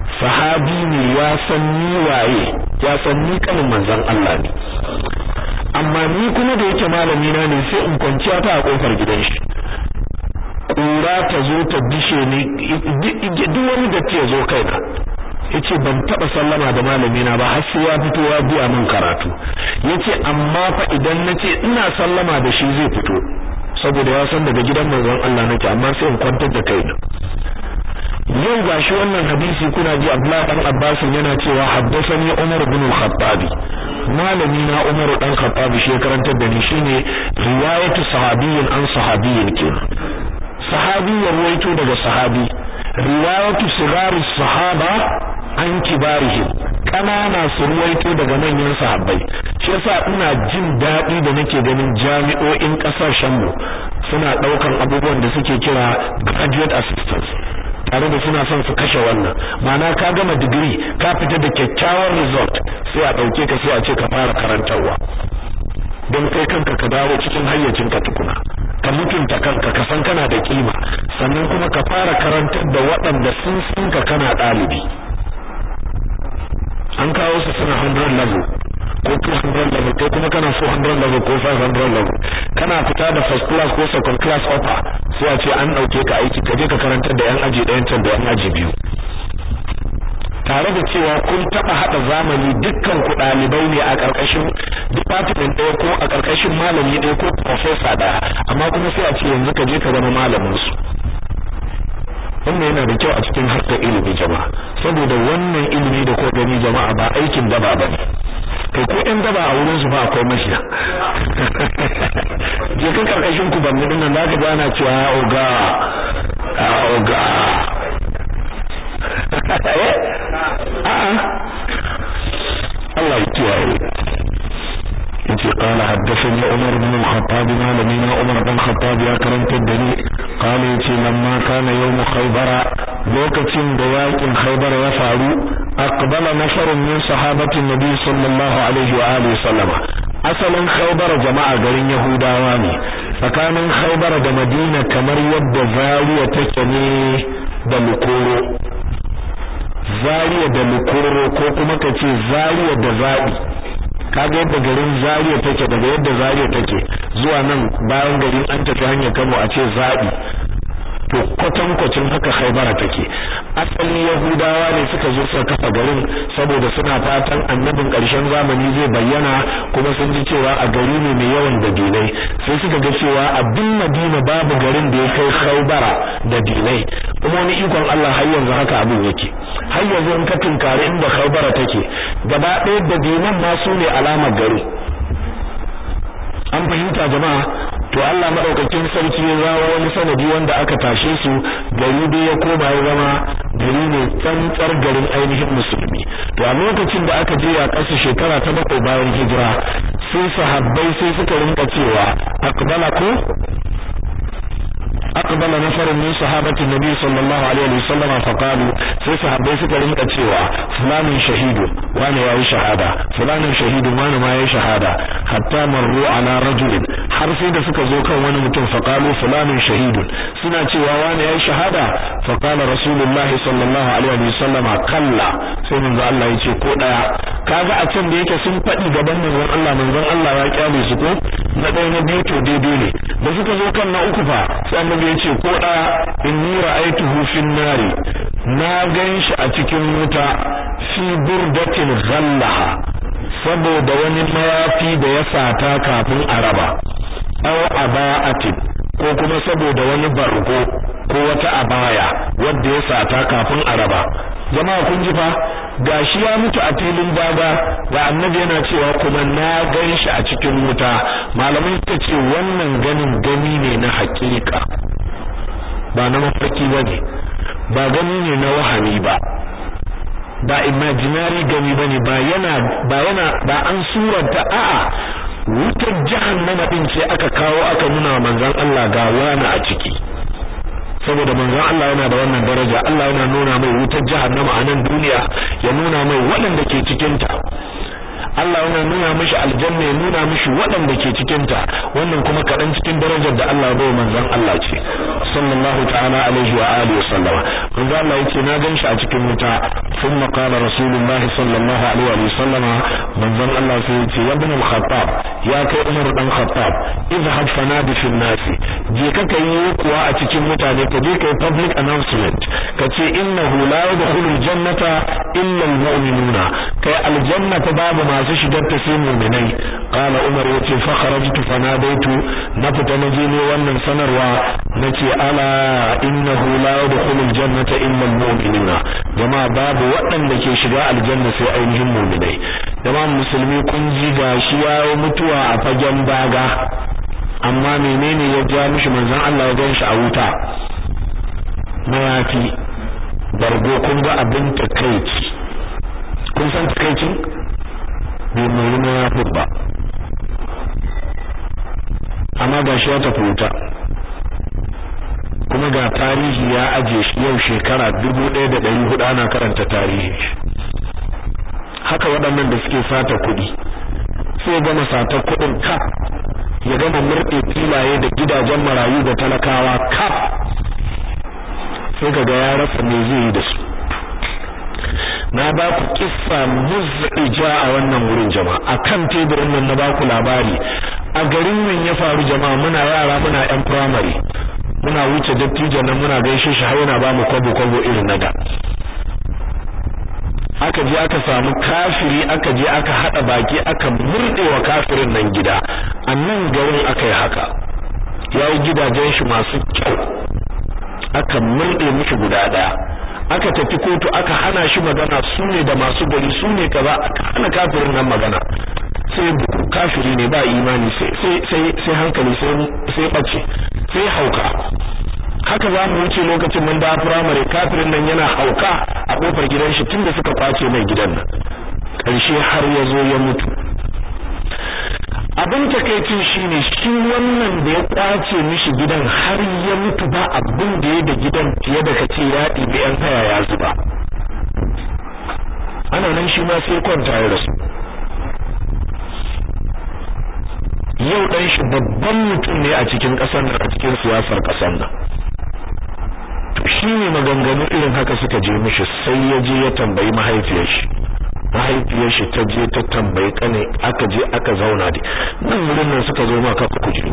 sahabi ne ya san ni waye ya san ni kanin manzon Allah ne amma ni kuma da yake malami na ne sai in kwanciya ta a kofar gidan shi kura ta zo ta dishe ni duk wani datti ya zo kaina yace ban taba sallama da malami na ba har sai ya fito ya biya min karatu yace amma fa idan nace ina sallama da shi zai fito saboda ya san daga gidan manzon Allah nake amma sai in kwantar da kaina yau gashi wannan hadisi kuna ji Abdullah dan Abbas yana cewa haddathani Umar ibn al-Khattab malami na Umar dan Khattab shi ya karantar da ni shine riwayatu sahabiyyin an sahabiyyin kenan sahabi ya ruwaito daga sahabi riwayatu sigari sahaba an kibarihim kanana su ruwaito daga manyan sahabbai shi yasa ina jin daɗi da nake ganin jami'o'in ƙasashen mu suna ɗaukan abubuwan da suke kira graduate assistance tare da suna son su kashe wannan ma'ana ka gama digiri ka fita da kyakkyawan result sai a ɗauke ka sai a ce ka fara karantarwa don kai kanka ka dawo cikin hayyacinka tukuna ka mutunta kanka ka san kana da kima sannan kuma ka fara karantar da waɗanda sun san ka kana ɗalibi an kawo su suna 100 level ko 200 level kai kuma kana 400 level ko 500 level kana fita da first class ko second class offer sai a ce an ɗauke ka aiki ka je ka karantar da yan aji ɗayan can da yan aji biyu tare da cewa kun taba hada zamani dukkan ku dalibai ne a karkashin department ɗaya ko a karkashin malami ɗaya ko professor ɗaya amma kuma sai a ce yanzu ka je ka zama malamin su wannan yana da kyau a cikin harkar ilimi jama'a saboda wannan ilimi da ko gani jama'a ba aikin daba ba ne kai ko ɗan daba a wurin su ba akwai mashiya je ka karkashin ku ban nan zaka ga ana cewa oga oga Allah ya kiyaye yace qala haddathani Umar ibn al-Khattab malamina Umar ibn Khattab ya karanta da ni qala yace lamma kana yawm Khaybar lokacin da yakin Khaybar ya faru aqbala nafarun min sahabati Nabi sallallahu alaihi wa alihi sallama asalin Khaybar jama'a garin Yahudawa ne tsakanin Khaybar da Madina kamar yadda Zaria take ne da Lukoro Zariya da Lukoro ko kuma ka ce Zariya da Zabi kaga yadda garin Zariya take daga yadda Zariya take zuwa nan bayan garin an tafi hanyar Kano a ce Zabi to kwatankwacin haka Khaibara take asali Yahudawa ne suka zo suka kafa garin saboda suna fatan annabin ƙarshen zamani zai bayyana kuma sun ji cewa a gari ne mai yawan dabilai sai suka ga cewa a duk Madina babu garin da ya kai Khaibara da dilai kuma wani ikon Allah har yanzu haka abin yake har yanzu in ka tunkari inda Khaibara take gaba ɗaya da dinan ma su ne alamar gari an fahimta jama'a to Allah madaukakin sarki ya zawo wani sanadi wanda aka tashe su gari dai ya koma ya zama gari ne tsantsar garin ainihin musulmi to a lokacin da aka je a ƙasa shekara ta bakwai bayan hijira sai sahabbai sai suka rinka cewa aqbala ku أقبل نفر من صحابة النبي صلى الله عليه وسلم فقالوا sai sahabbai suka rinka cewa fulanin shahidu wani yayi shahada fulanin shahidu wani ma yayi shahada hatta marru ala rajulin har sai da suka zo kan wani mutum faqalu fulanin shahidu suna cewa wani yayi shahada faqala rasulullah sallallahu alaihi wasallama kalla sai manzo Allah yace ko daya kaga a can da yake sun fadi gaban manzon Allah manzon Allah ya kyale su ko na ɗaya na biyu to daidai ne da suka zo kan na uku fa sai annabi yace ko daya inni ra'aytuhu fin nari na ganshi a cikin wuta fi burdatin ghallaha saboda wani mayafi da ya sata kafin a raba aw aba'atin ko kuma saboda wani bargo ko wata abaya wanda ya sata kafin a raba jama'a kun ji fa gashi ya mutu a filin daga ga annabi yana cewa kuma na ganshi a cikin wuta malamai suka ce wannan ganin gani ne na hakika ba na mafarki bane ba gani ne na wahami ba ba imaginary gani bane ba yana ba yana ba an suranta a'a wutar jahannama din ce aka kawo aka nuna manzon Allah ga wani a ciki saboda manzon Allah yana da wannan daraja Allah yana nuna mai wutar jahannama a nan duniya ya nuna mai waɗanda ke cikin ta Allah yana nuna mishi aljanna ya nuna mishi waɗanda ke cikin ta wannan kuma kaɗan cikin darajar da Allah bai manzon Allah ce sallallahu ta'ala alaihi wa alihi wasallama manzon Allah yace na ganshi a cikin wuta thumma qala rasulullah sallallahu alaihi wa sallama manzon Allah sai yace ya ibn al-khattab ya kai Umar dan Khattab izhab fanadi fil nas je ka kai kuwa a cikin mutane ka je kai public announcement ka ce innahu la yadkhulu aljannata illa almu'minuna kai aljannata babu masu shigar ta sai mu'minai qala Umar yace fa kharajtu fanadaitu na fita naje ne wannan sanarwa nace ala innahu la yadkhulu aljannata illa almu'minuna jama'a babu waɗanda ke shiga aljanna sai ainihin mu'minai jama'a musulmi kun ji gashi yayi mutuwa a fagen daga amma menene ya ja mishi manzon Allah ya gan shi a wuta mayafi bargo kun ga abin takeici kun san takeicin bai mai mayafin ba amma gashi ya tafi wuta kuma ga tarihi ya aje shi yau shekara dubu ɗaya da ɗari hudu ana karanta tarihi haka waɗannan da suke sata kuɗi sai gama satar kuɗin kaf ya gama murɗe filaye da gidajen marayu da talakawa kaf sai kaga ya rasa me zai yi da su na ba ku kissa muzija a wannan wurin jama'a akan teburin nan na ba ku labari a garin nan ya faru jama'a muna yara muna yan primary muna wuce dattijo nan muna gaishe shi har yana ba mu kwabo kwabo irin na da aka je aka samu kafiri aka je aka hada baki aka murdewa kafirin nan gida annan garin aka yi haka yayi gidajen shi masu kyau aka murde mishi guda daya aka tafi kotu aka hana shi magana su ne da masu gari su ne kaza aka hana kafirin nan magana sai kafiri ne ba imani sai sai sai hankali sai sai bace sai hauka haka za mu wuce lokacin mun da firamare kafirin nan yana hauka a kofar gidan shi tunda suka kwace mai gidan nan karshe har ya zo ya mutu abin takeicin shine shi wannan da ya kwace mishi gidan har ya mutu ba abin da ya da gidan fiye da kace ya ɗibi yan haya ya zuba ana nan shi ma sai kwanta ya rasu yau dan shi babban mutum ne a cikin ƙasar nan a cikin siyasar ƙasar nan to shi ne maganganu irin haka suka je mishi sai ya je ya tambayi mahaifiyar shi mahaifiyar shi ta je ta tambayi kane aka je aka zauna da nan wurin nan suka zo maka ku kuje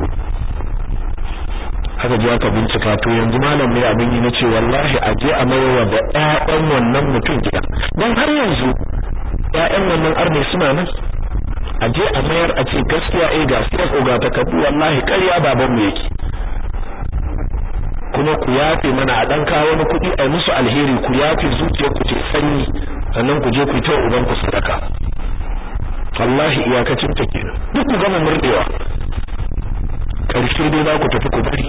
aka je aka bincika to yanzu malam ne abin yi nace wallahi a je a mayarwa da ƴaƴan wannan mutum gida dan har yanzu ƴaƴan wannan arne suna nan a je a mayar a ce gaskiya eh ga sai ga takardu wallahi ƙarya baban mu yake kuma ku yafe mana a dan kawo wani kuɗi a musu alheri ku yafe zuciyar ku ce sanyi sannan ku je ku ta uban ku sadaka wallahi iyakacin ta kenan duk ku gama murdewa karshe dai za ku tafi ku bari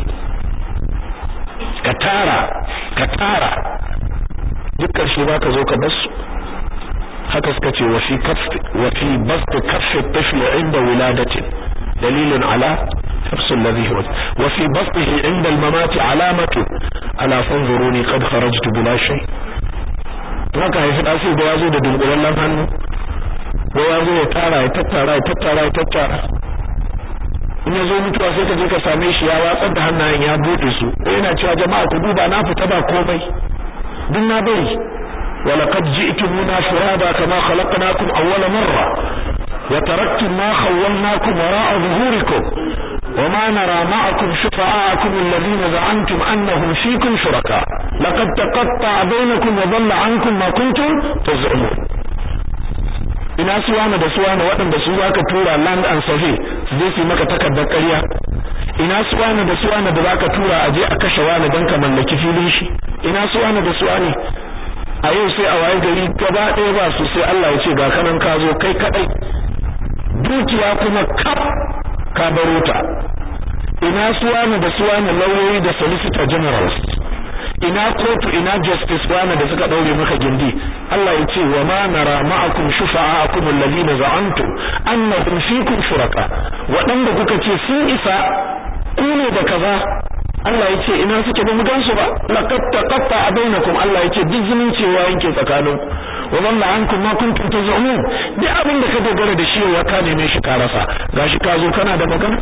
ka tara ka tara duk karshe za ka zo ka bar su haka suka ce wa fi kaffi wa fi bast kaffi tifl inda wiladatin dalilun ala حفظ الذي هو وفي بسطه عند الممات علامة على فانظروني قد خرجت بلا شيء haka haifi da sai da yazo da dunkulallen hannu ko yazo ya tara ya tattara ya tattara ya tattara in yazo mutuwa sai ka je ka same shi ya watsar da hannayen ya bude su yana cewa jama'a ku duba na fita ba komai duk na bari ولقد جئتمونا فرادا كما خلقناكم أول مرة وتركتم ما خولناكم وراء ظهوركم وما نرى معكم شفعاءكم الذين زعمتم أنهم فيكم شركاء لقد تقطع بينكم وضل عنكم ما كنتم تزعمون ina suwana da suwana waɗanda su zaka tura land and survey su je su maka takardar ƙarya ina suwana da suwana da zaka tura a je a kashe wani don ka mallaki filin shi ina suwana da suwane a yau sai a waye gari gaba ɗaya ba su sai Allah ya ce ga kanan ka zo kai kadai dukiya kuma kaf ka baro ta ina suwana da suwana lauyoyi da solicitor generals ina kotu ina justice wana da suka daure maka gindi Allah ya ce wa ma nara ma'akum shufa'akum alladhina za'antum annahum fikum shuraka waɗanda kuka ce sun isa ku ne da kaza Allah ya ce ina suke ba mu gansu ba laqad taqatta bainakum Allah ya ce duk zumunci wa yanke tsakanin wa dalla ankum ma kuntum tazumun duk abin da ka dogara da shi wa ka neme shi ka rasa gashi ka zo kana da magana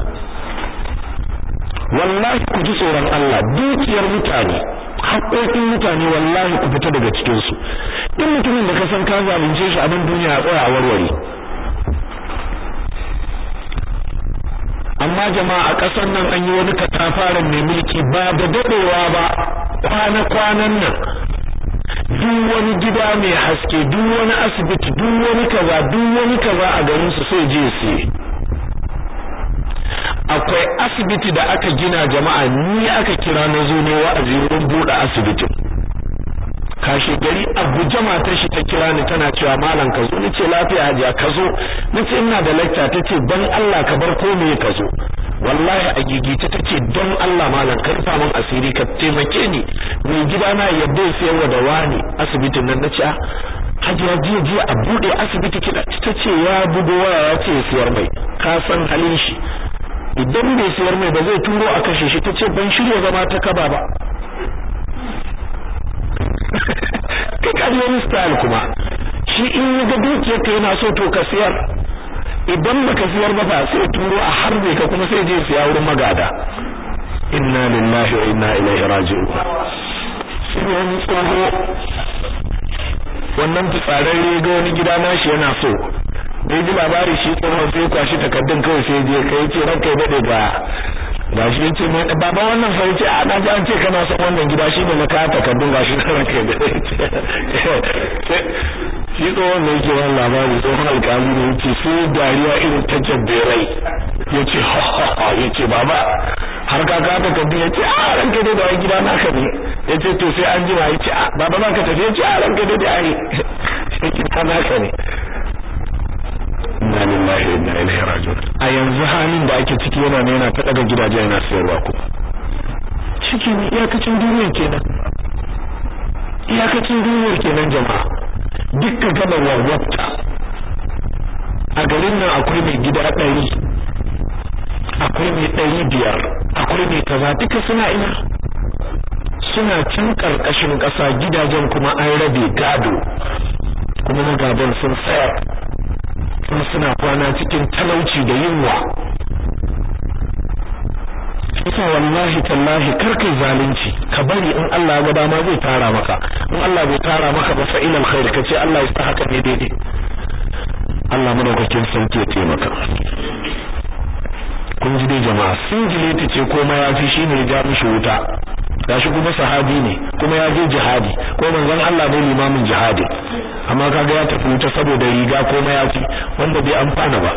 wallahi ku ji tsoron Allah dukiyar mutane haƙoƙin mutane wallahi ku fita daga cikin su duk mutumin da ka san ka zalunce shi a nan duniya a tsaya a warware amma jama'a a ƙasar nan an yi wani katafaren mai mulki ba da dadewa ba kwana-kwanan nan duk wani gida mai haske duk wani asibiti duk wani kaza duk wani kaza a garin su sai je sai akwai asibiti da aka gina jama'a ni aka kira na zo ne wa'azi wurin buɗe asibitin kashe gari Abuja matar shi ta kira ni tana cewa malam ka zo nace lafiya hajiya ka zo nace ina da lecture tace dan Allah ka bar komai ka zo wallahi a gigita tace don Allah malam ka rufa min asiri ka taimake ni mai gida na yadda ya sayarwa da wani asibitin nan nace hajiya jiya jiya a bude asibiti kida tace ya bugo waya ya ce siyar mai ka san halin shi idan bai siyar mai ba zai turo a kashe shi tace ban shirya zama ta kaba ba kai ka wani style kuma shi in ya ga dukiyar ka yana so to ka siyar idan baka siyar ba ba sai turo a harbe ka kuma sai je siya wurin magada inna lillahi wa inna ilaihi raji'un sai wani tsoho wannan fitsararre ga wani gida nashi yana so da ji labari shi tsohon sai kwashi takaddun kawai sai je kai ce ranka ya dade ga ga shi yace mai baba wannan fa yace a na ji an ce kana son wannan gida shi ne na kaya takaddun ga shi ranka ya dade shi tsohon ne yake wannan labari tsohon alƙali ne yace sai dariya irin ta jabberai yace ha ha ha yace baba har ka ka takaddun yace a ranka dade da gida naka ne yace to sai an jima yace a baba za ka tafi yace a ranka dade ai sai gida naka ne inna lillahi wa inna ilaihi raji'un a yanzu halin da ake ciki yana ne yana ta daga gidaje yana sayarwa ku cikin iyakacin duniya kenan iyakacin duniyar kenan jama'a dukka gaba warwata a garin nan akwai mai gida ɗari akwai mai ɗari biyar akwai mai kaza duka suna ina suna can ƙarƙashin ƙasa gidajen kuma an rabe gado kuma na gadon sun sayar kuma suna kwana cikin talauci da yunwa Isa wallahi tallahi kar kai zalunci ka bari in Allah ya ga dama zai tara maka in Allah bai tara maka ba fa ilal khair kace Allah ya sa haka ne daidai Allah madaukakin sauki ya taimaka kun ji dai jama'a singileti ce ko mayafi shine ya ja mishi wuta gashi kuma sahabi ne kuma ya je jihadi ko manzon Allah ne limamin jihadi amma kaga ya tafi wuta saboda riga ko mayafi wanda bai amfana ba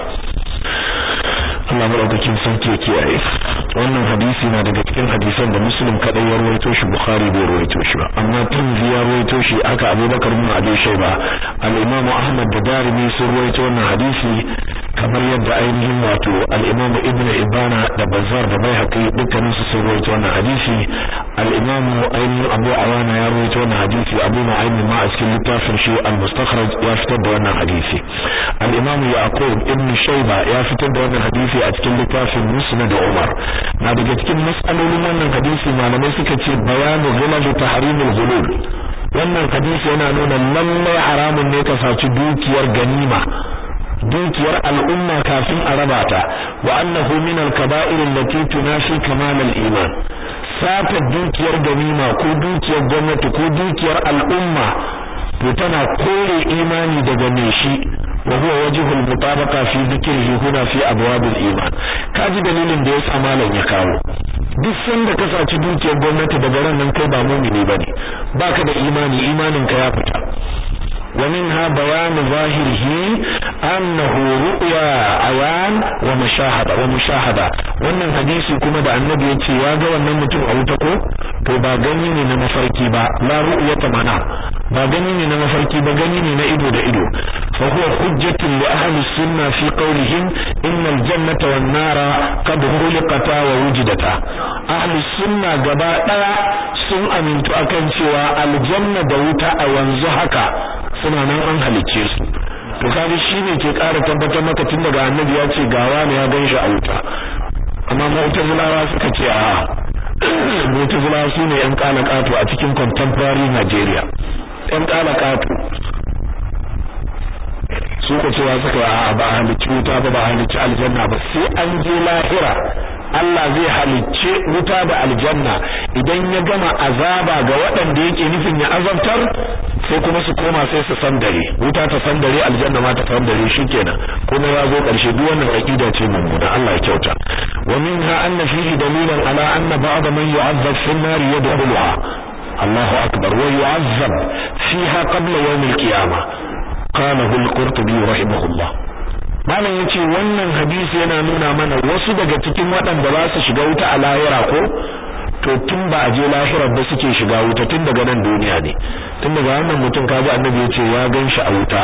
Allah madaukakin sarki ya kiyaye wannan hadisi na daga cikin hadisan da Muslim kadai ya rawaito shi Bukhari bai rawaito shi ba amma Tirmidhi ya rawaito shi aka Abubakar bin Abi Shayba al-Imam Ahmad da Darimi sun rawaito wannan hadisi kamar yadda ainihin wato al-Imam Ibn Ibana da Bazzar da Baihaqi dukkanin su sun rawaito wannan hadisi al-Imam ainihin Abu Awana ya rawaito wannan hadisi Abu Nu'aym ma a cikin littafin shi al-Mustakhraj ya fitar da wannan hadisi al-Imam Yaqub ibn Shayba ya fitar da wannan hadisi a cikin littafin Musnad Umar na daga cikin mas'alolin wannan hadisi malamai suka ce bayanu ghulal tahrimul ghulul wannan hadisi yana nuna lallai haramun ne ka saci dukiyar ganima dukiyar al'umma kafin a raba ta wa annahu min al-kaba'ir allati tunafi kamal al-iman sata dukiyar ganima ko dukiyar gwamnati ko dukiyar al'umma to tana kore imani daga mai shi wa huwa wajhul mutabaqa fi dhikrihi huna fi abwab al-iman kaji dalilin da yasa malam ya kawo duk sanda ka saci dukiyar gwamnati daga ran nan kai ba mu'mini bane baka da imani imanin ka ya fita ومنها بيان ظاهره أنه رؤيا عيان ومشاهدة ومشاهدة wannan hadisi kuma da annabi ya ce ya ga wannan mutum a wuta ko to ba gani ne na mafarki ba la ru'yata mana ba gani ne na mafarki ba gani ne na ido da ido fa huwa hujjatun li ahli sunna fi qawlihim inna al-jannata wan nara qad khuliqata wa wujidata ahli sunna gaba daya sun amintu akan cewa aljanna da wuta a yanzu haka suna nan an halicce su to kaga shine ke ƙara tabbatar maka tun daga annabi ya ce gawa ne ya ganshi a wuta amma mu'tazilawa suka ce a mu'tazilawa su ne yan kalakato a cikin contemporary Nigeria yan kalakato su ko cewa suka a ba halicci wuta ba ba halicci aljanna ba sai an je lahira Allah zai halicce wuta da aljanna idan ya gama azaba ga waɗanda yake nufin ya azabtar sai kuma su koma sai su san dare wuta ta san dare aljanna ma ta san dare shikenan kuma ya zo ƙarshe duk wannan aqida ce mummuna Allah ya kyauta wa minha anna fihi dalilan ala anna ba'd man yu'azzab fi an-nar yadkhuluha Allahu akbar wa yu'azzab fiha qabla yawm al-qiyamah qalahu al-qurtubi rahimahullah malam yace wannan hadisi yana nuna mana wasu daga cikin waɗanda za su shiga wuta a lahira ko to tun ba a je lahirar da suke shiga wuta tun daga nan duniya ne tun daga wannan mutum kaji annabi yace ya ganshi a wuta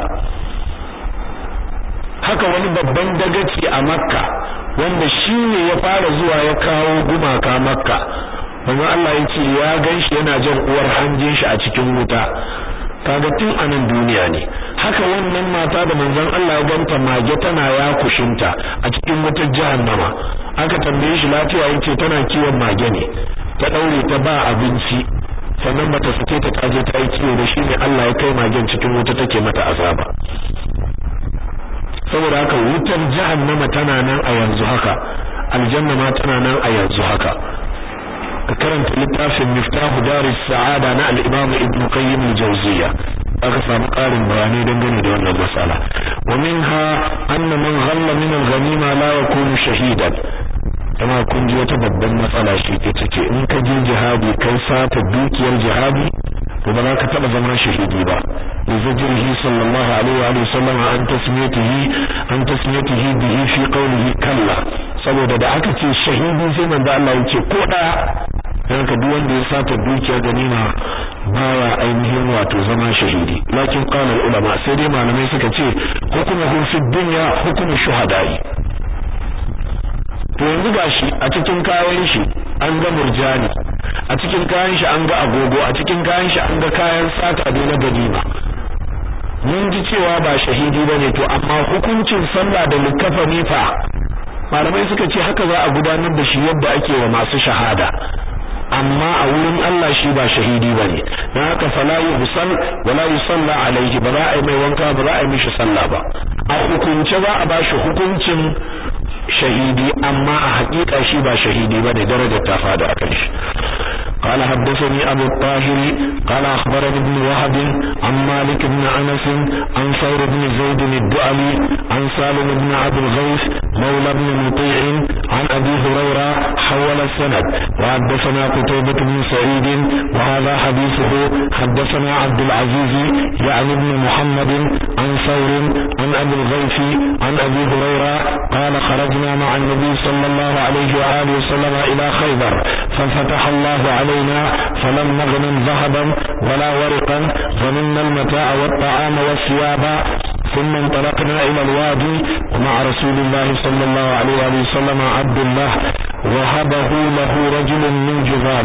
haka wani babban dagaci a makka wanda shi ne ya fara zuwa ya kawo gumaka makka manzo Allah ya ce ya ganshi yana jan uwar hanjin shi a cikin wuta kaga tun a nan duniya ne haka wannan mata da manzon Allah ya ganta mage tana ya kushinta a cikin wutar jahannama aka tambaye shi lafiya yace tana kiwon mage ne ta daure ta ba abinci sannan bata sake ta taje ta yi kiwo da shi ne Allah ya kai magen cikin wuta take mata azaba saboda haka wutar jahannama tana nan a yanzu haka aljanna ma tana nan a yanzu haka ka karanta littafin miftahu daris sa'ada na al-imam ibn qayyim al-jawziyya aka samu ƙarin bayanai dangane da wannan masala wa minha anna man ghalla min al-ghanima la yakunu shahidan kuma kun ji wata babban matsala shi ita ce in ka je jihadi kai sata dukiyar jihadi to ba za ka taba zama shahidi ba lizajrihi sallallahu alaihi wa sallam an tasmiyatihi an tasmiyatihi bihi fi qawlihi kalla saboda da aka ce shahidi sai manzo Allah ya ce ko da dan ka duk wanda ya sata dukiyar ganima baya ainihin wato zama shahidi lakin qala ulama sai dai malamai suka ce hukumuhu fi dunya hukumu shuhada'i to yanzu gashi a cikin kayan shi an ga murjani a cikin kayan shi an ga agogo a cikin kayan shi an ga kayan sata da na ganima mun ji cewa ba shahidi bane to amma hukuncin sallah da likafani fa malamai suka ce haka za a gudanar da shi yadda ake wa masu shahada amma a wurin Allah shi ba shahidi bane dan haka fala yusall wala yusalla alaihi ba za a yi mai wanka ba za a yi mishi sallah ba a hukunce za a bashi hukuncin shahidi amma a hakika shi ba shahidi ba da darajar ta fada a kan shi قال حدثني أبو الطاهر قال أخبرني ابن وهب عن مالك بن أنس عن ثور بن زيد الدؤلي عن سالم بن عبد الغيث مولى بن مطيع عن أبي هريرة حول السند وحدثنا قتيبة بن سعيد وهذا حديثه حدثنا عبد العزيز يعني ابن محمد عن ثور عن أبي الغيث عن أبي هريرة قال خرجنا مع النبي صلى الله عليه وآله وسلم إلى خيبر ففتح الله علينا فلم نغنم ذهبا ولا ورقا غنمنا المتاع والطعام والثياب ثم انطلقنا إلى الوادي ومع رسول الله صلى الله عليه وآله وسلم عبد الله وهبه له رجل من جذام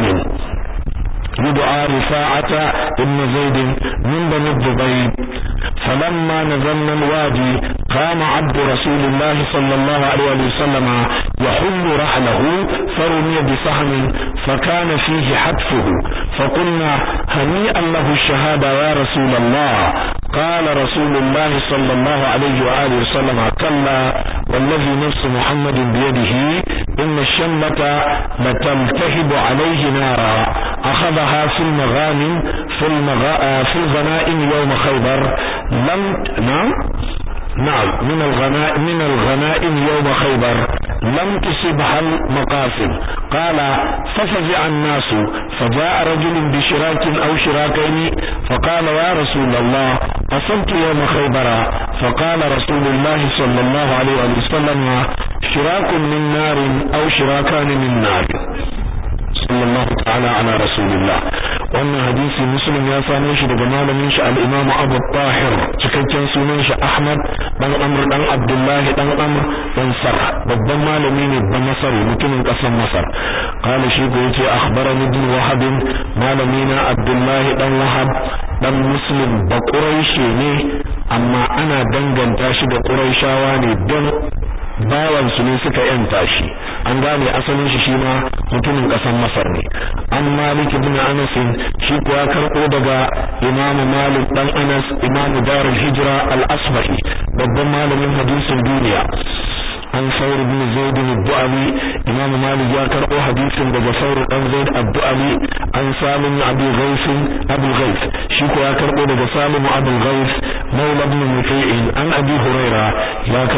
يدعى رفاعة ابن زيد من بني الضبيب فلما نزلنا الوادي قام عبد رسول الله صلى الله عليه وسلم يحل رحله فرمي بسهم فكان فيه حتفه فقلنا هنيئا له الشهادة يا رسول الله قال رسول الله صلى الله عليه وآله وسلم كلا والذي نفس محمد بيده إن الشمة لتلتهب عليه نارا أخذها في المغانم في, المغا... في الغنائم يوم خيبر لم نعم نعم من الغنائم من الغنائم يوم خيبر لم تصبها المقاسم قال ففزع الناس فجاء رجل بشراك أو شراكين فقال يا رسول الله أصبت يوم خيبر فقال رسول الله صلى الله عليه وسلم شراك من نار أو شراكان من نار sallallahu ta'ala ala rasulillah wannan hadisi muslim ya same shi daga malamin shi al-imam Abu Tahir cikakken sunan shi Ahmad dan Amr dan Abdullahi dan Amr dan Sar babban malami ne ba Masar mutumin kasar Masar qala shi ko yace akhbarani ibn Wahab malami na Abdullahi dan Wahab dan Muslim ba Quraishi ne amma ana danganta shi da Quraishawa ne don bawan su ne suka yanta shi an gane asalin shi shima mutumin kasan Masar ne an Malik ibn Anas shi kuwa karbo daga Imam Malik dan Anas Imam Darul Hijra al-Asbahi babban malamin hadisin duniya an saur ibn zaid al-du'ali imam malik ya karbo hadisin daga saur dan zaid al-du'ali an salim abu ghais abu ghais shi ko ya karbo daga salim abu ghais maula ibn muti'in an abi huraira ya karbo wannan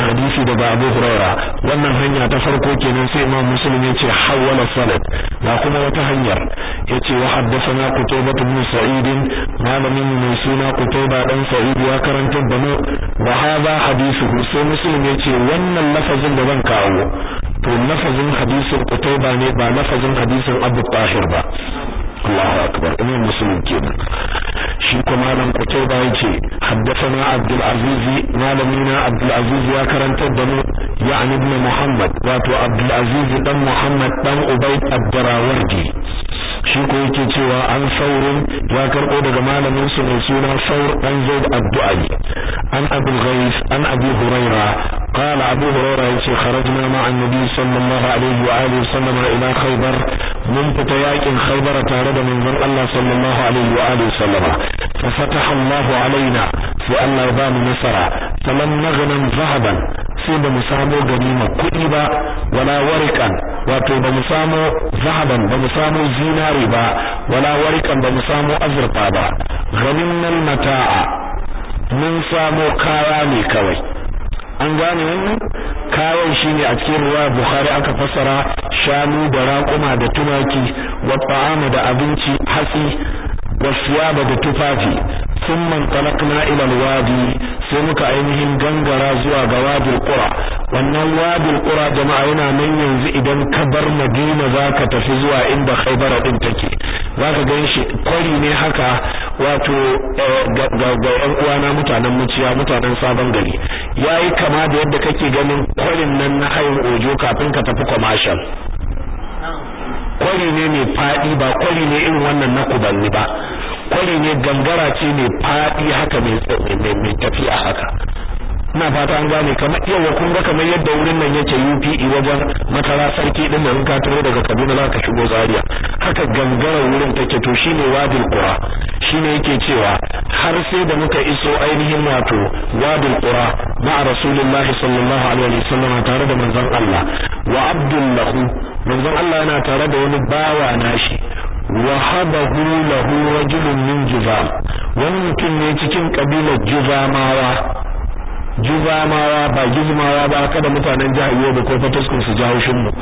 hadisi daga Abu Huraira wannan hanya ta farko kenan sai Imam Muslim ya ce hawala sanad ga kuma wata hanyar yace wa haddathana Qutaybah bin Sa'id malamin mai suna Qutaybah dan Sa'id ya karanta da mu wa hadha hadithu sai Muslim ya ce wannan lafazin da zan kawo to lafazin hadisin Qutaybah ne ba lafazin hadisin Abu Tahir ba Allahu akbar imam muslim kenan shi kuma malam Qutayba yace haddathana Abdul Aziz malamina Abdul Aziz ya karantar da mu ya'ni ibn Muhammad wato Abdul Aziz dan Muhammad dan Ubayd ad-Darawardi shi ko yake cewa an saurin ya karbo daga malamin su mai suna Saur dan Zaid ad-Du'ali an Abu Ghais an Abi Huraira قال أبو هريرة يقول خرجنا مع النبي صلى الله عليه وآله وسلم إلى خيبر من فتياك خيبر تارد من ذن الله صلى الله عليه وآله وسلم ففتح الله علينا في الله يبان نصرا فلم نغنم ذهبا sai ba mu samo ganima kuɗi ba wala warikan wato ba mu samo zahaban ba mu samo zinari ba wala warikan ba mu samo azurfa ba ganimnal mata'a mun samo kaya ne kawai an gane wannan kayan shine a cikin ruwa Bukhari aka fassara shanu da raƙuma da tumaki wa ta'ama da abinci hatsi wa siyaba da tufafi thumma talaqna ila alwadi sai muka ainihin gangara zuwa ga wadil qura wannan wadil qura jama'a yana nan yanzu idan ka bar Madina zaka tafi zuwa inda Khaybar din take zaka gan shi kwari ne haka wato ga ga yan uwana mutanen muciya mutanen sabon gari yayi kama da yadda kake ganin kwarin nan na hayin ojo kafin ka tafi commercial kwari ne mai fadi ba kwari ne irin wannan na kubanni ba kwari ne gangara ce mai fadi haka mai mai tafiya haka ina fata an gane kamar yawa kun ga kamar yadda wurin nan yake UPE wajen matara sarki din nan ka taho daga Kaduna za ka shigo Zaria haka gangara wurin take to shine Wadil Qura shine yake cewa har sai da muka iso ainihin wato Wadil Qura ma Rasulullahi sallallahu alaihi wasallam tare da manzon Allah wa Abdullahu manzon Allah yana tare da wani bawa nashi wahabahu lahu rajulun min Juzam wani mutum ne cikin kabilar Juzamawa juzamawa ba gizmawa ba kada mutanen jihar Yobe ko Fataskun su jawo shin mu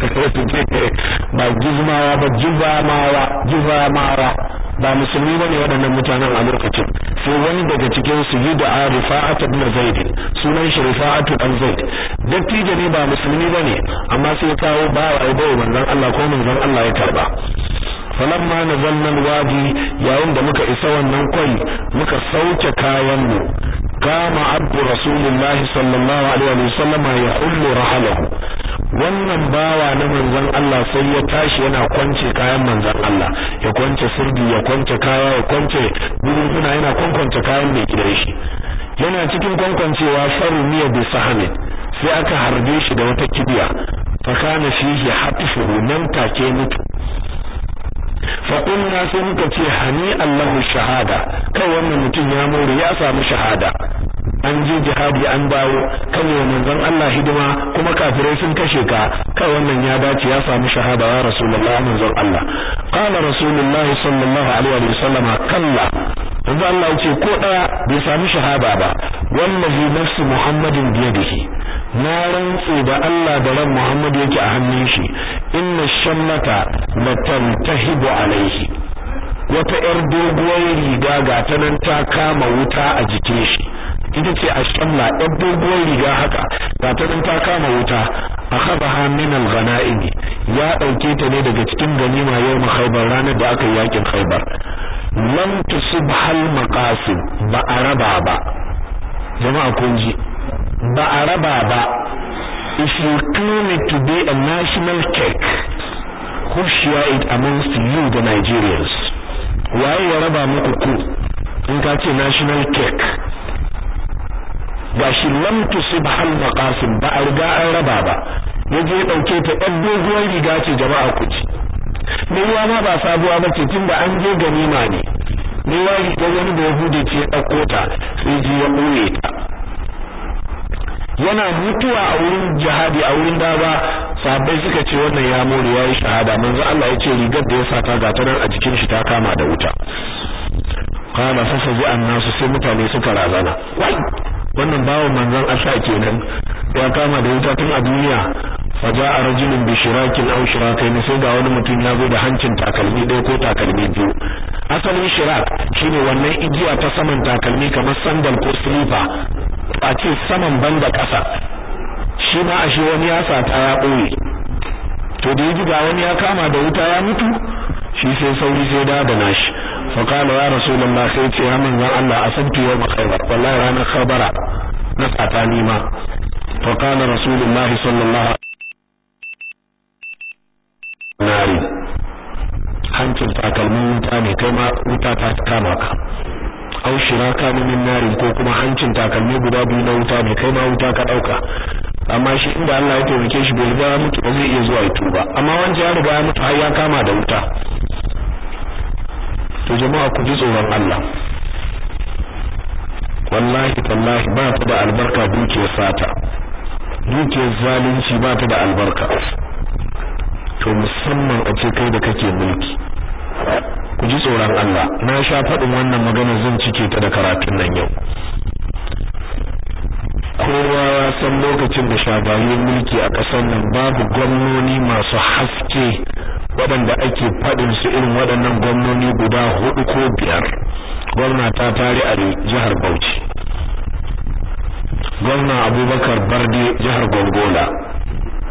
ba gizmawa ba juzamawa juzamawa ba musulmi bane waɗannan mutanen a lokacin sai wani daga cikin su yi da Rifa'at ibn Zaid sunan shi Rifa'at ibn Zaid dattijo ne ba musulmi bane amma sai kawo ba wa bai manzon Allah ko manzon Allah ya karba falamma nazalna alwadi yayin da muka isa wannan kwai muka sauke kayan mu kama abdu rasulullahi sallallahu alaihi wa sallam ya hullu rahalahu wannan bawa na manzon Allah sai ya tashi yana kwance kayan manzon Allah ya kwance sirdi ya kwance kaya ya kwance gurguna yana kwankwance kayan mai gidan shi yana cikin kwankwancewa faru miya bi sahamin sai aka harbe shi da wata kibiya fa kana fihi hatfuhu nan take mutu faƙunna sai muka ce hani Allahu shahada kai wannan mutum ya more ya samu shahada an je jihadi an dawo kan yi manzon Allah hidima kuma kafirai sun kashe ka kai wannan ya dace ya samu shahada ya rasulullah manzon Allah qala rasulullah sallallahu alaihi wa sallam kalla manzon Allah ce ko daya bai samu shahada ba wallahi nafsu muhammadin biyadihi na rantse da Allah da ran Muhammad yake a hannun shi inna shammata latantahibu alaihi wata yar doguwar riga ga ta nan ta kama wuta a jikin shi ita ce a shamla yar doguwar riga haka ga ta nan ta kama wuta akhadha min al-ghanaim ya dauke ta ne daga cikin ganima yau khaybar ranar da aka yi yakin khaybar lam tusibhal maqasim ba araba ba jama'a kun ji ba a raba ba if you claim it to be a national cake who share it amongst you the Nigerians waye ya raba muku ku in ka ce national cake ga shi lam tusib hal maqasim ba a riga an raba ba yaje ya dauke ta ɗan doguwar riga ce jama'a ku ci ne ruwa ma ba sabuwa ba ce tunda an je ganima ne ne wa riga wani da yahudi ce ya dauko ta sai ji ya ɓoye ta yana mutuwa a wurin jihadi a wurin dawa sahabbai suka ce wannan ya more yayi shahada manzo Allah ya ce rigar da ya sata ga ta nan a jikin shi ta kama da wuta qala fa fazi annasu sai mutane suka razana wai wannan wannan bawon manzon Allah kenan ya kama da wuta tun a duniya faja a rajulun bi shirakin aw shirakain sai ga wani mutum ya zo da hancin takalmi ɗaya ko takalmi biyu asalin shirak shine wannan igiya ta saman takalmi kamar sandal ko slipper a ce saman banda ƙasa shi ma ashe wani ya sata ya ɓoye to da yaji ga wani ya kama da wuta ya mutu shi sai sauri sai da da nashi fa qala ya rasulullah sai ce ya manzon Allah asabtu yawma khaybar wallahi ranar khabara na sata ni ma fa qala rasulullah sallallahu nari hancin takalmin wuta ne kai ma wuta ta kama ka aw shiraka min narin ko kuma hancin takalmi guda biyu na wuta ne kai ma wuta ka dauka amma shi inda Allah ya taimake shi bai riga ya mutu ba zai iya zuwa ya tuba amma wanda ya riga ya mutu har ya kama da wuta to jama'a ku ji tsoron Allah wallahi tallahi ba ta da albarka dukiyar sata dukiyar zalunci ba ta da albarka to musamman a ce kai da kake mulki ku ji tsoron Allah na sha faɗin wannan magana zan cike ta da karatun nan yau kowa ya san lokacin da shagayen mulki a ƙasar nan babu gwamnoni masu haske waɗanda ake faɗin su irin waɗannan gwamnoni guda hudu ko biyar gwamna ta tare a jihar Bauchi gwamna Abubakar Barde jihar Gongola